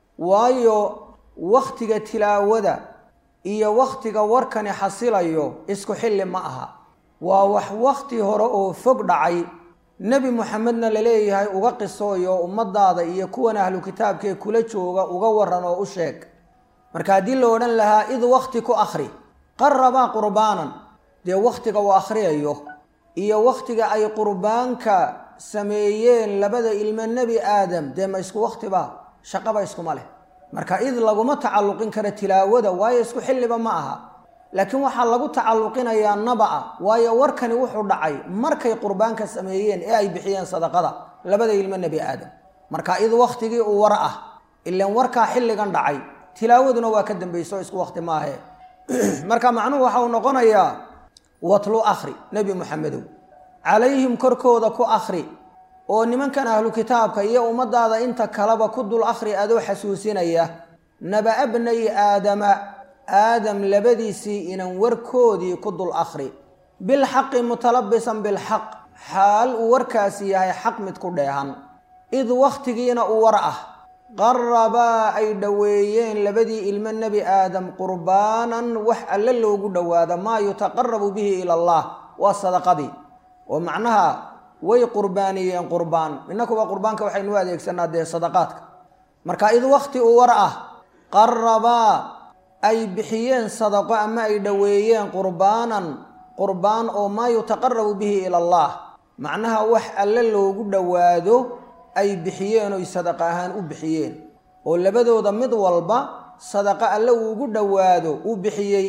waayo wakhtiga tilaawada iyo wakhtiga warkani xasilayo isku xilli ma aha waa wax wakhti hore oo fog dhacay nebi moxamedna laleeyahay uga qisooyo ummadaada iyo kuwan ahlu kitaabkee kula jooga uga waran oo u sheeg marka haddii la odhan lahaa id wakhti ku akhri qarabaa qurbaanan dee wakhtiga uu akhriyayo iyo wakhtiga ay qurbaanka sameeyeen labada ilmo nebi aadam dee ma isku wakhtiba shaqaba iskuma leh marka id laguma tacalluqin karo tilaawada waayo isku xilliba ma aha laakiin waxaa lagu tacalluqinayaa naba'a waayo warkani wuxuu dhacay markay qurbaanka sameeyeen ee ay bixiyeen sadaqada labada ilmo nebi aadam marka id wakhtigii uu war ah ilan warkaa xilligan dhacay tilaawaduna waa ka dambayso isku wakhti maahe marka macnuhu waxa uu noqonayaa watlu akhri nebi moxamedow calayhim korkooda ku akhri oo nimankan ahlu kitaabka iyo ummadaada inta kaleba ku dul akhri adoo xasuusinaya naba abnay aadama aadam labadiisii inan warkoodii ku dul akhri bilxaqi mutalabisan bilxaq xaal uu warkaasi yahay xaq mid ku dheehan id wakhtigiina uu war ah qarabaa ay dhoweeyeen labadii ilmo nebi aadam qurbaanan wax alle loogu dhowaado maa yutaqarabu bihi ila allah waa sadaqadii oo macnaha way qurbaaniyeen qurbaan innakuba qurbaanka waxaynu u adeegsanaa dee sadaqaadka marka id wakhti uu war ah qarabaa ay bixiyeen sadaqo ama ay dhoweeyeen qurbaanan qurbaan oo maa yutaqarabu bihi ila allah macnaha wax alle loogu dhowaado ay bixiyeen oy sadaqa ahaan u bixiyeen oo labadooda mid walba sadaqo alle uugu dhowaado uu bixiyey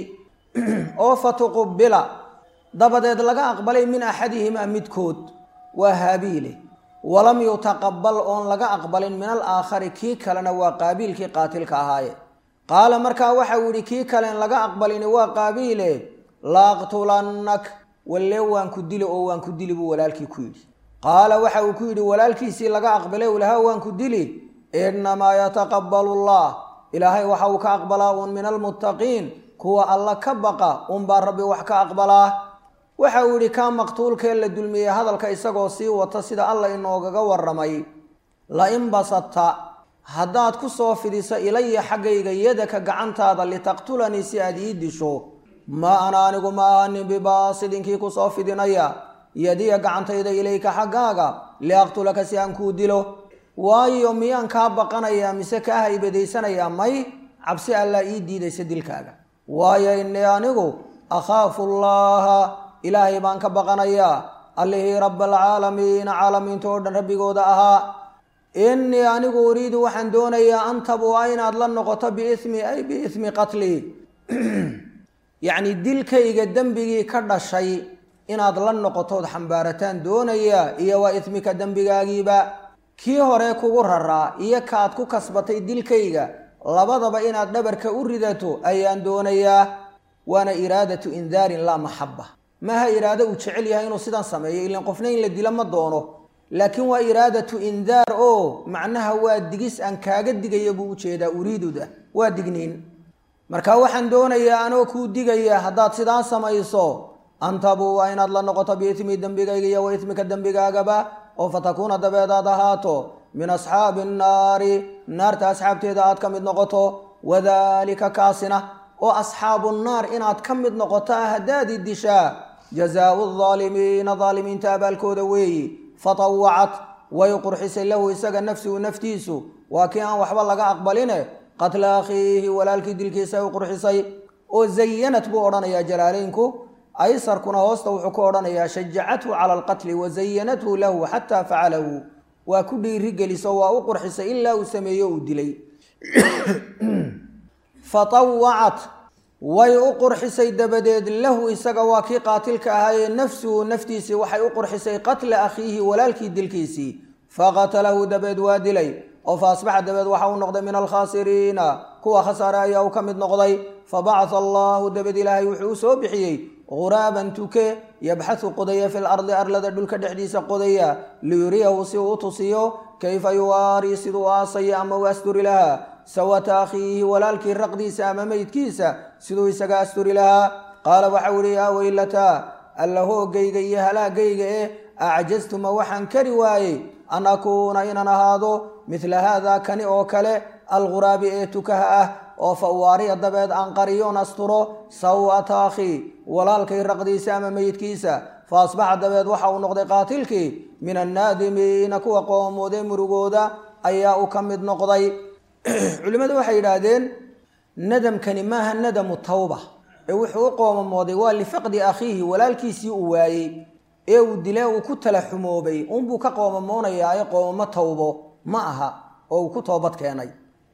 oo fatuqubila dabadeed laga aqbalay min axadihimaa midkood waa haabiile walam yutaqabal oon laga aqbalin min alaakhari kii kalena waa qaabiilkii qaatilka ahaaye qaala markaa waxa uu yidhi kii kalen laga aqbalini waa qaabiile laaqtulannak walle waan ku dili oo waan ku dili buu walaalkii ku yidhi qaala waxa uu ku yidhi walaalkiisii laga aqbalay u lahaa waan ku dili innamaa yataqabbalu allah ilaahay waxa uu ka aqbalaa uun min almuttaqiin kuwa alla ka baqa unbaa rabbi wax ka aqbalaa waxa uu yidhi kaa maqtuulkee la dulmiyey hadalka isagoo sii wata sida alla inoogaga warramay la in basadta haddaad ku soo fidiso ilaya xaggayga yadaka gacantaada litaqtulanii si aad ii disho ma ana anigu ma ahanin bibaasidinkii ku soo fidinaya yadiya gacantayda ilayka xaggaaga liaqtulaka si aan kuu dilo waayo miyaan kaa baqanayaa mise kaa haybadaysanayaa may cabsi allaa ii diidaysa dilkaaga waayo innii anigu akhaafu llaha ilaahay baan ka baqanayaa allihii rabaalcaalamiina caalamiinta oo dhan rabbigooda ahaa innii anigu uriidu waxaan doonayaa an tabua inaad la noqoto biismi ay biismi qatlii yacni dilkayga dembigii ka dhashay inaad la noqotood xambaarataan doonayaa iyo waa ismika dembigaagiiba kii hore kugu raraa iyo kaad ku kasbatay dilkayga labadaba inaad dhabarka u ridato ayaan doonayaa waana iraadatu indaarin laa maxaba maaha iraado uu jecel yahay inuu sidan sameeyo ilan qofna in la dilo ma doono laakiin waa iraadatu indaar oo macnaha waa digis aan kaaga digaya buu ujeedaa uriiduda waa digniin marka waxaan doonayaa anoo kuu digaya haddaad sidaan samayso antabu waa inaad la noqoto biismi dembigayga iyo wa ismika dembigaagaba oo fatakuuna dabeedaad ahaato min asxaabi annaari naarta asxaabteeda aad ka mid noqoto wadaalika kaasina oo asxaabu nnaar inaad ka mid noqotaa haddaadi dishaa jazaau aldaalimiina daalimiinta abaalkooda weeyi fatawacat way qurxisay lahu isaga nafsihu naftiisu waa kii aan waxba laga aqbaline qatla akhiihi walaalkii dilkiisa ay u qurxisay oo zayanat buu odhanayaa jalaaleynku aysarkuna hoosta wuxuu ku odhanayaa shajacathu cala alqatli wa zayanathu lahu xataa facalahu waa ku dhiiri geliso waa u qurxisay ilaa uu sameeyo uu dilay fatawacat way u qurxisay dabadeed lahu isaga waa kii qaatilka ahaayee nafsuhu naftiisii waxay u qurxisay qatla akhiihi walaalkii dilkiisii faqatalahu dabeed waa dilay oo fa asbaxa dabeed waxa uu noqday min alkhaasiriina kuwa khasaare ayaa uu ka mid noqday fabacatha allahu dabeed ilaahay wuxuu u soo bixiyey ghuraaban tuke yabxathu qodaya fi lardi arlada dhulka dhexdiisa qodaya liyuriyahu si uu u tusiyo kayfa yuwaari siduu aasaya ama u asturi lahaa sawata akhiihi walaalkii raqdiisa ama meydkiisa siduu isaga asturi lahaa qaala waxau ihi yaa weylataa alla hoogayga iyo halaagayga eh acjastuma waxaan kari waayey an akuuna inaan ahaado midla haada kani oo kale alguraabi ee tukaha ah oo fa uwaariya dabeed aan qariyoon asturo sawata akhii walaalkay raqdiisa ama meydkiisa fa asbaxa dabeed waxa uu noqday qaatilkii min annaadimiina kuwa qoomooday murugooda ayaa uu ka mid noqday culimmadu waxay yidhaahdeen nadamkani maaha nadamu tawba ee wuxuu u qoomamooday waa lifaqdi akhiihi walaalkiisii uu waayey ee uu dile uu ku tala xumoobay unbuu ka qoomamoonayaa ee qoomamo tawbo ma aha oo uu ku toobad keenay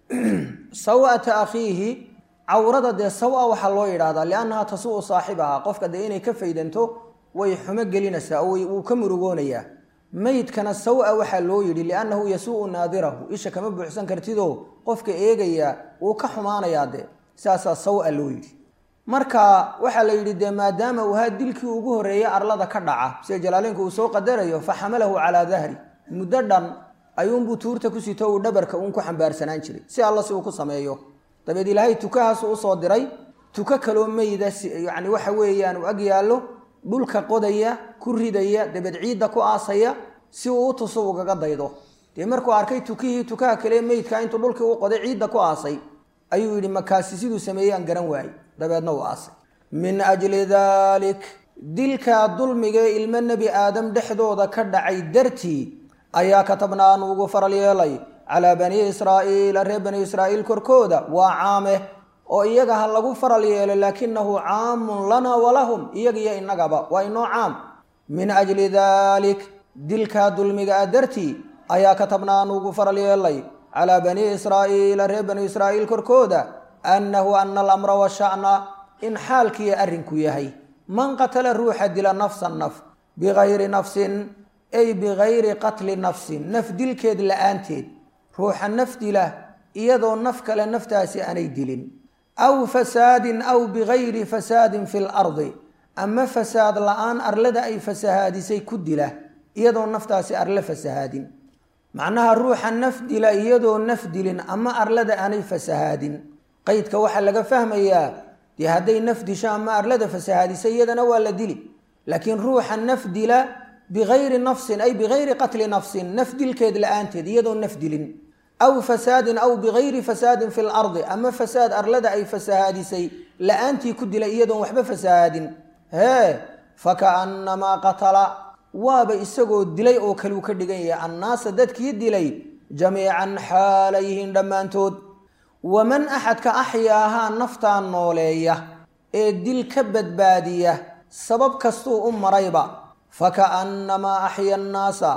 sawata akhiihi cawrada dee sawa waxaa loo yidhahdaa liannaha tasuu saaxibaha qofka dee inay ka faydanto way xumo gelinaysaa oo wuu ka murugoonayaa meydkana sawa waxaa loo yidhi liannahu yasuu naadirahu isha kama buuxsan kartidoo qofka eegaya wuu ka xumaanayaa dee saasaa sawa loo yidhi marka waxaa la yidhi dee maadaama uu ahaa dilkii ugu horreeyey arlada ka dhaca sida jalaaleenku uu soo qadarayo fa xamalahu calaa dahri muddo dhan ayuunbuu tuurta ku sito uu dhabarka uun ku xambaarsanaan jiray si alla si uu ku sameeyo dabeed ilaahay tukahaasu usoo diray tuko kaloo meyda yacni waxa weeyaan uu ag yaallo dhulka qodaya ku ridaya dabeed ciidda ku aasaya si uu u tuso ugaga daydo dee markuu arkay tukihii tukaha kale meydka intuu dhulkii u qoday ciidda ku aasay ayuu yidhi makaasi siduu sameeyey aan garan waayey dabeedna uu aasay min ajli daalik dilkaa dulmigee ilmo nebi aadam dhexdooda ka dhacay dartii ayaa katabna aanu ugu faral yeelay calaa banii israa'iila reer bani israa'iil korkooda waa caame oo iyaga ha lagu faral yeelo laakinahu caamun lana walahum iyagiyo innagaba waa inoo caam min ajli daalik dilkaa dulmiga a dartii ayaa katabna aanu ugu faral yeelay calaa banii israa'iila reer bani israa'iil korkooda annahu ana alamra washa'na in xaalkiiyo arrinku yahay man qatala ruuxa dila nafsan naf bigayri nafsin ay bigayri qatli nafsin naf dilkeed la'aanteed ruuxa naf dila iyadoo naf kale naftaasi aanay dilin aw fasaadin aw bigayri fasaadin fi lardi ama fasaad la-aan arlada ay fasahaadisay ku dila iyadoo naftaasi arle fasahaadin macnaha ruuxa naf dila iyadoo naf dilin ama arlada aanay fasahaadin qaydka waxaa laga fahmayaa dee hadday naf disho ama arlada fasahaadisay iyadana waa la dili laakiin ruuxa naf dila bigayri nafsin ay bigayri qatli nafsin naf dilkeed la-aanteed iyadoo naf dilin aw fasaadin aw bigayri fasaadin fi lardi ama fasaad arlada ay fasahaadisay la-aantii ku dilay iyadoon waxba fasahaadin hee fakaannamaa qatala waaba isagoo dilay oo kale uu ka dhigan yahay annaasa dadkii dilay jamiican xaalayhiin dhammaantood waman axadka axyaahaa naftaa nooleeya ee dil ka badbaadiya sabab kastuu u marayba fakaannamaa axya annaasa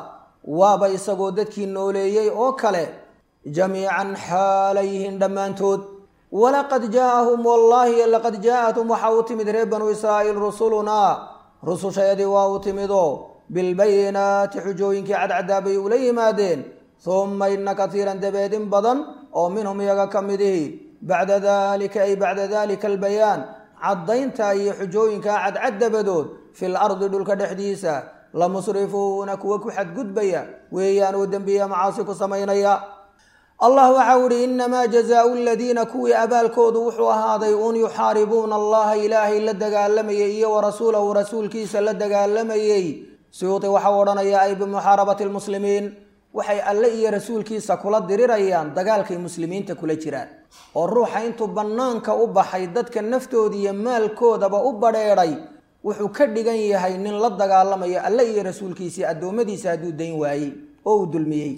waaba isagoo dadkii nooleeyey oo kale jamiican xaalayhin dhammaantood walaqad jaaahum wallaahi laqad jaa-athum waxaa u timid reer banu israa'iil rusulunaa rusushayadii waa u timidoo bilbayinaati xujooyinkii cadcadaa bay ula yimaadeen humma ina katiiran dabeed in badan oo minhum iyaga ka midihi bacda dalika ay bacda dalika albayaan caddaynta iyo xujooyinkaa cadcad dabadood fil ardi dhulka dhexdiisa la musrifuuna kuwa ku xadgudbaya weeyaan oo dembiya macaasi ku samaynaya allah waxau ihi inamaa jazaau aladiina kuwii abaalkoodu wuxuu ahaaday uun yuxaaribuuna allaha ilaahay la dagaalamayay iyo warasuulahu rasuulkiisa la dagaalamayey suyuuti waxau odhanaya ay bimuxaarabati lmuslimiin waxay alle iyo rasuulkiisa kula dirirayaan dagaalkay muslimiinta kula jiraan oo ruuxa intuu bannaanka u baxay dadka naftooda iyo maalkoodaba u badheedhay wuxuu ka dhigan yahay nin la dagaalamayo alle iyo rasuulkiisii addoommadiisa hadduu dayn waayey oo uu dulmiyey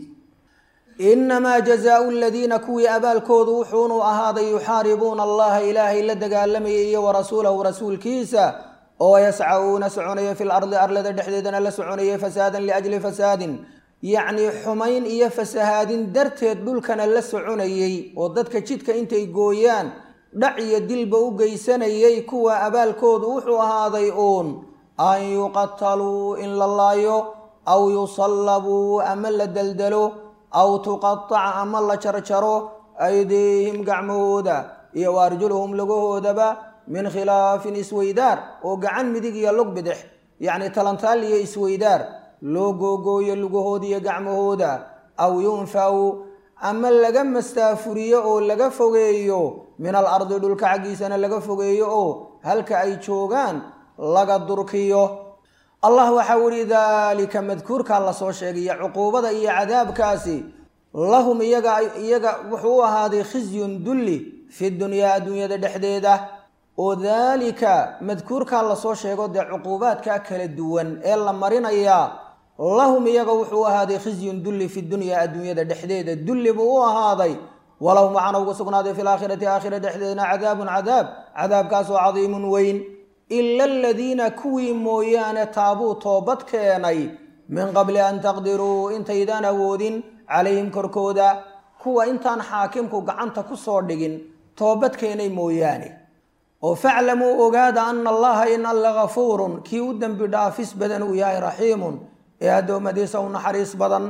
inamaa jazaau aladiina kuwii abaalkoodu wuxuunu ahaaday yuxaaribuuna allaha ilaahay la dagaalamayay iyo warasuulahu rasuulkiisa oo yascauna soconaya fi lardi arlada dhexdeedana la soconaya fasaadan liajli fasaadin yacnii xumayn iyo fasahaadin darteed dhulkana la soconayey oo dadka jidka intay gooyaan dhac iyo dilba u geysanayay kuwa abaalkoodu wuxuu ahaaday uun an yuqataluu in la laayo aw yusallabuu ama la deldelo aw tuqataca ama la jarjaro aydiihim gacmahooda iyo wa arjuluhum lugahoodaba min khilaafin isweydaar oo gacan midig iyo lug bidix yacni talantaal iyo isweydaar loo googooyo lugahooda iyo gacmahooda aw yunfaw ama laga mastaafuriyo oo laga fogeeyo min al ardi dhulka xaggiisana laga fogeeyo oo halka ay joogaan laga durkiyo allah waxau ihi daalika madkuurkaa lasoo sheegaya cuquubada iyo cadaabkaasi lahum iyaga iyaga wuxuu u ahaaday khizyun dulli fi dunyaa adduunyada dhexdeeda oo daalika madkuurkaa lasoo sheego dee cuquubaadka kala duwan ee la marinayaa lahum iyaga wuxuu ahaaday khizyun dulli fi dunyaa adduunyada dhexdeeda dulli buu u ahaaday walahum waxaana ugu sugnaaday fi laakhirati aakhira dhexdeedna cadaabun cadaab cadaabkaasoo cadiimun weyn ila aladiina kuwii mooyaane taabuu toobad keenay min qabli an taqdiruu intaydaan awoodin calayhim korkooda kuwa intaan xaakimku gacanta ku soo dhigin toobad keenay mooyaane oo faclamuu ogaada ana allaha in alla gafuurun kii u dembi dhaafis badan uu yahay raxiimun ee addoommadiisa u naxariis badan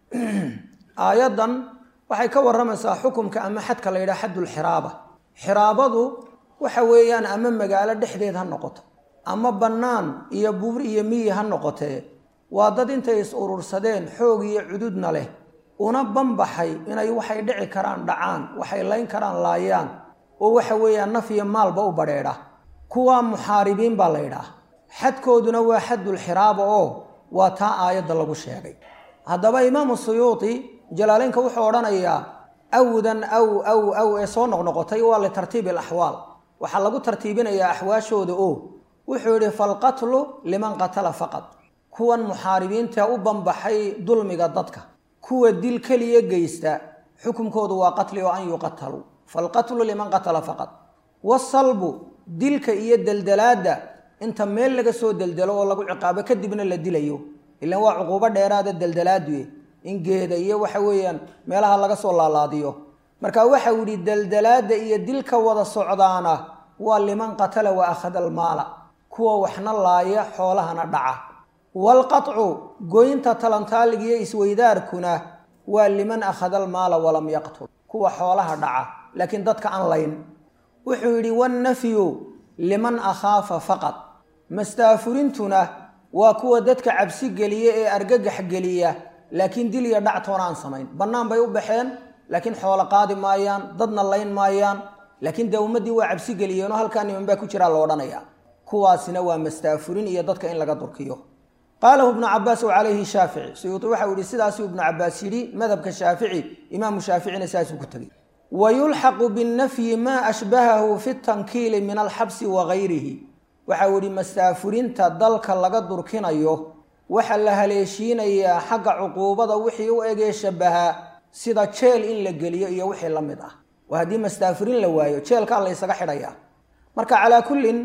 aayaddan waxay ka warramaysaa xukumka ama xadka la yidhaha xaddulxiraaba xiraabadu waxa weeyaan ama magaalo dhexdeed ha noqoto ama bannaan iyo buur iyo miyi ha noqotee waa dad intay is urursadeen xoog iyo cududna leh una banbaxay inay waxay dhici karaan dhacaan waxay layn karaan laayaan oo waxa weeyaan naf iyo maalba u badheedha kuwaa muxaaribiin baa la ydhaah xadkooduna waa xaddulxiraaba oo waa taa aayadda lagu sheegay haddaba imaamu suyuuti jalaaleynka wuxuu odhanayaa awdan aw aw aw ee soo noqnoqotay waa litartiibi alaxwaal waxaa lagu tartiibinayaa axwaashooda oo wuxuu yidhi falqatlu liman qatala faqad kuwan muxaaribiinta u banbaxay dulmiga dadka kuwa dil keliya geysta xukunkoodu waa qatli oo an yuqataluu falqatlu liman qatala faqad wasalbu dilka iyo deldelaadda inta meel laga soo deldelo oo lagu ciqaabo kadibna la dilayo ilaan waa cuquubo dheeraada deldelaadue in geeda iyo waxa weeyaan meelaha laga soo laalaadiyo marka waxau yidhi deldelaadda iyo dilka wada socdaana waa liman qatala wa akhada almaala kuwa waxna laaya xoolahana dhaca waalqatcu goynta talantaaliga iyo isweydaarkuna waa liman akhada almaala walam yaqtul kuwa xoolaha dhaca laakiin dadka aan layn wuxuu yidhi wannafyu liman akhaafa faqad mastaafurintuna waa kuwa dadka cabsi geliya ee argagax geliya laakiin dil iyo dhactoona aan samayn bannaan bay u baxeen laakiin xoolo qaadi maayaan dadna layn maayaan laakiin dee ummaddii waa cabsi geliyeenoo halkaa niman baa ku jiraa la odhanaya kuwaasina waa mastaafurin iyo dadka in laga durkiyo qaalahu ibnu cabaas w calayhi shaafici suyuuti waxau yihi sidaasuu ibnu cabaas yidhi madhabka shaafici imaamu shaaficina saasuu ku tegey wa yulxaqu binnafyi maa ashbahahu fi tankiili min alxabsi wa gayrihi waxau yihi mastaafurinta dalka laga durkinayo waxaa la haleeshiinayaa xagga cuquubada wixii u egee shabahaa sida jeel in la geliyo iyo wixii la mid ah oo haddii mastaafurin la waayo jeelkaa la ysaga xidhayaa marka calaa kullin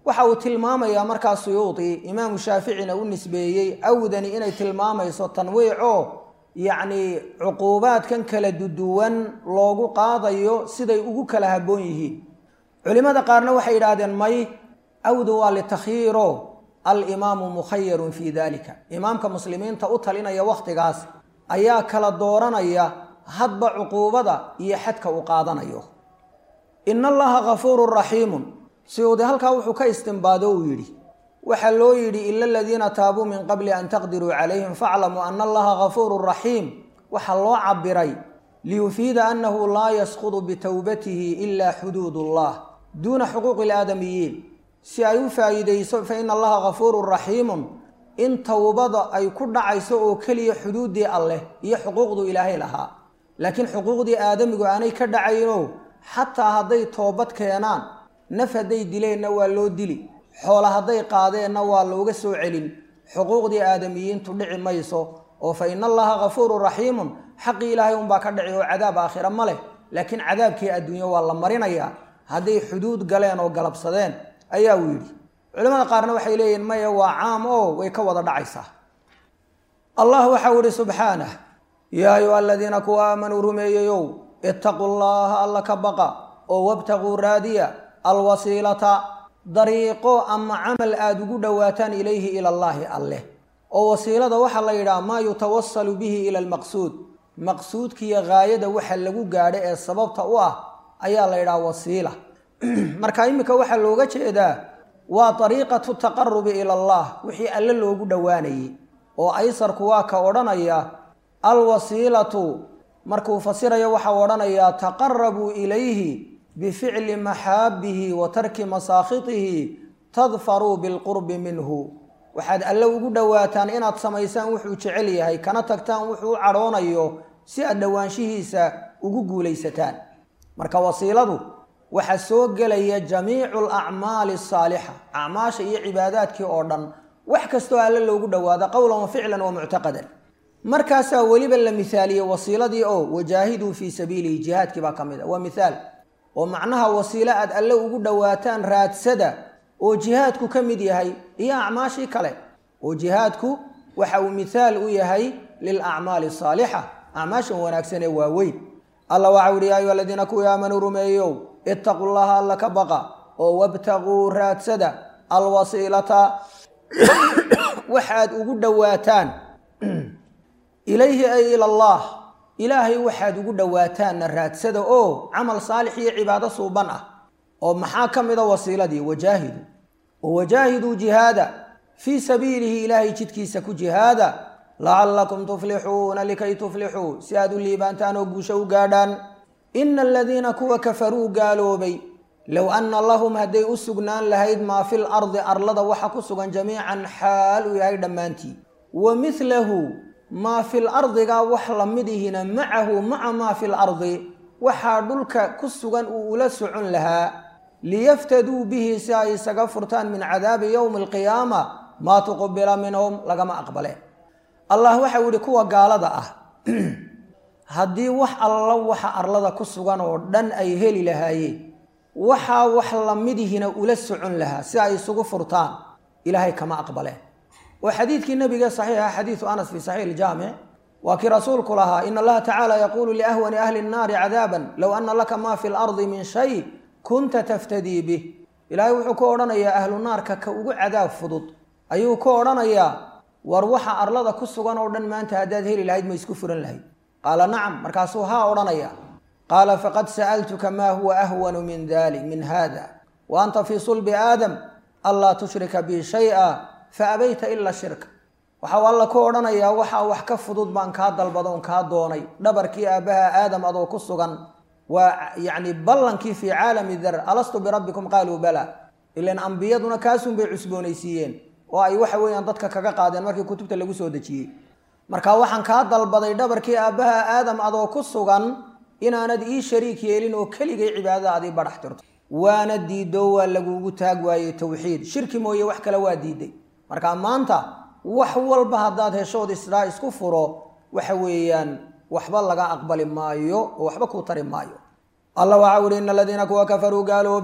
waxa uu tilmaamayaa markaa suyuudi imaamu shaaficina u nisbeeyey awdani inay tilmaamayso tanwiicoo yacni cuquubaadkan kala duduwan loogu qaadayo siday ugu kala habboon yihiin culimmada qaarna waxay yidhaahdeen may awdu waa litakhyiiro alimaamu mukhayarun fii dalika imaamka muslimiinta u talinaya wakhtigaas ayaa kala dooranaya hadba cuquubada iyo xadka uu qaadanayo ina allaha gafuurun raxiimun siyuudi halkaa wuxuu ka istimbaado uu yidhi waxaa loo yidhi ila aladiina taabuu min qabli an taqdiruu calayhim faaclamuu ana allaha gafuurun raxiim waxaa loo cabiray liyufiida annahu laa yasqudu bitowbatihi ila xuduud ullah duuna xuquuqi ilaadamiyiin si ay u faa'iidayso fa ina allaha gafuurun raxiimun in towbada ay ku dhacayso oo keliya xuduuddii alleh iyo xuquuqdu ilaahay lahaa laakiin xuquuqdii aadamigu aanay ka dhacayno xataa hadday toobad keenaan naf hadday dileenna waa loo dili xoola hadday qaadeenna waa looga soo celin xuquuqdii aadamiyiintu dhici mayso oo fa ina allaha gafuurun raxiimun xaqii ilaahay unbaa ka dhici oo cadaab aakhira ma leh laakiin cadaabkii adduunyo waa la marinayaa hadday xuduud galeen oo galabsadeen ayaa uu yidhi culimada qaarna waxay leeyihin maya waa caam oo way ka wada dhacaysaa allah waxau ihi subxaanah yaa ayuha aladiina kuwa aamanuu rumeeyeyow itaquu llaha alla ka baqa oo wabtaquu raadiya alwasiilata dariiqo ama camal aada ugu dhowaataan ilayhi ila allaahi alleh oo wasiilada waxaa la yidhaha maa yutawasalu bihi ila almaqsuud maqsuudkiiyo gaayada waxa lagu gaadho ee sababta u ah ayaa la yidhaha wasiila marka iminka waxaa looga jeedaa waa dariiqatu taqarubi ila allah wixii alle loogu dhowaanayay oo aysarku waa ka odhanaya alwasiilatu markuu fasirayo waxau odhanayaa taqarabuu ilayhi bificli maxaabihi wa tarki masaakhitihi tadfaruu bilqurbi minhu waxaad alle ugu dhowaataan inaad samaysaan wuxuu jecel yahay kana tagtaan wuxuu u cadhoonayo si aad dhowaanshihiisa ugu guulaysataan marka wasiiladu waxaa soo gelaya jamiicu alacmaali asaalixa acmaasha iyo cibaadaadkii oo dhan wax kastoo alle loogu dhowaado qowlan wa ficlan wa muctaqadan markaasaa weliba la mihaaliyey wasiiladii oo wajaahiduu fii sabiilihi jihaadkii baa ka mid a waa mithaal oo macnaha wasiilo aad alle ugu dhowaataan raadsada oo jihaadku ka mid yahay iyo acmaashii kale oo jihaadku waxa uu mithaal u yahay lilacmaali asaalixa acmaashan wanaagsan ee waaweyn alla waxau ihi yaa ayuha aladiina kuwii aamanuu rumeeyow itaquu llaha alla ka baqa oo wabtaquu raadsada alwasiilata waxaad ugu dhowaataan ilayhi ay ila allah ilaahay waxaad ugu dhowaataanna raadsada oo camal saalix iyo cibaado suuban ah oo maxaa ka mida wasiiladii wajaahidu oo wajaahiduu jihaada fii sabiilihi ilaahay jidkiisa ku jihaada lacallakum tuflixuuna likay tuflixuu si aad u liibaantaan oo guusho u gaadhaan ina aladiina kuwa kafaruu gaaloobay low anna lahum hadday u sugnaan lahayd maa fil ardi arlada waxa ku sugan jamiican xaal uu yahay dhammaantii wa midlahu maa fil ardiga wax la midihina macahu maca maa fil ardi waxaa dhulka ku sugan uu ula socon lahaa liyaftaduu bihi si ay isaga furtaan min cadaabi yowmi alqiyaama maa tuqubila minhum lagama aqbale allah waxau yihi kuwa gaalada ah haddii wax alla waxa arlada ku sugan oo dhan ay heli lahaayeen waxaa wax lamidihina ula socon lahaa si ay isugu furtaan ilaahay kama aqbaleen oo xadiidkii nabiga saxiixa xadiidu anas fi saxiix iljaamic waa kii rasuulku lahaa in allaha tacaala yaquulu liahwani ahli nnaari cadaaban low ana laka maa fi lardi min shay kunta taftadii bih ilaahay wuxuu ku odhanayaa ahlu naarka ka ugu cadaab fudud ayuu ku odhanayaa war waxa arlada ku sugan oo dhan maanta haddaad heli lahayd ma isku furan lahayd qaala nacam markaasuu haa odhanaya qaala faqad sa'altuka maa huwa ahwanu min dalik min hada wa anta fii sulbi aadam anlaa tushrika bi shay-a fa abayta ila shirka waxau alla ku odhanayaa waxaa wax ka fudud baan kaa dalbadoon kaa doonay dhabarkii aabbaha aadam adoo ku sugan waa yacni ballankii fii caalami dar alastu birabbikum qaaluu bala ilan ambiyaduna kaasunbay cusboonaysiiyeen oo ay waxa weeyaan dadka kaga qaadeen markii kutubta lagu soo dejiyey marka waxaan kaa dalbaday dhabarkii aabbaha aadam adoo ku sugan inaanad ii shariik yeelin oo keligay cibaadada adii badhax tirto waana diido waa lagugu taag waayey towxiid shirki mooye wax kale waa diiday marka maanta wax walba haddaad heshood isdhaa isku furo waxa weeyaan waxba laga aqbali maayo oo waxba kuu tari maayo alla waxau ihi ina aladiina kuwa kafaruu gaaloobay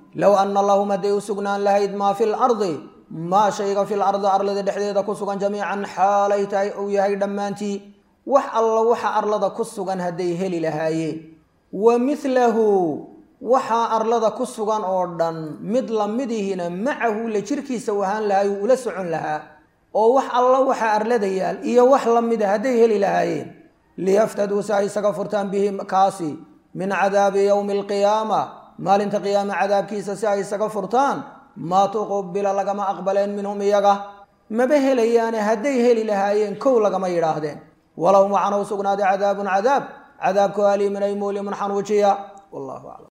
low ana lahum hadday u sugnaan lahayd maa fi lardi maa shayga fi lardi arlada dhexdeeda ku sugan jamiican xaalay tahay uu yahay dhammaantii wax alla waxa arlada ku sugan hadday heli lahaayeen wa milahu waxaa arlada ku sugan oo dhan mid lamidihina macahu la jirkiisa u ahaan lahaay uu ula socon lahaa oo wax alla waxa arlada yaal iyo wax lamida hadday heli lahaayeen liyaftaduu si ay isaga furtaan bihi kaasi min cadaabi yowmi alqiyaama maalinta qiyaame cadaabkiisa si ay isaga furtaan maa tuqubila lagama aqbaleen minhum iyaga maba helayaane hadday heli lahaayeen kow lagama yidhaahdeen walahum waxaana u sugnaaday cadaabun cadaab cadaabku aliimin ay muulimun xanuujiya wallahu aclam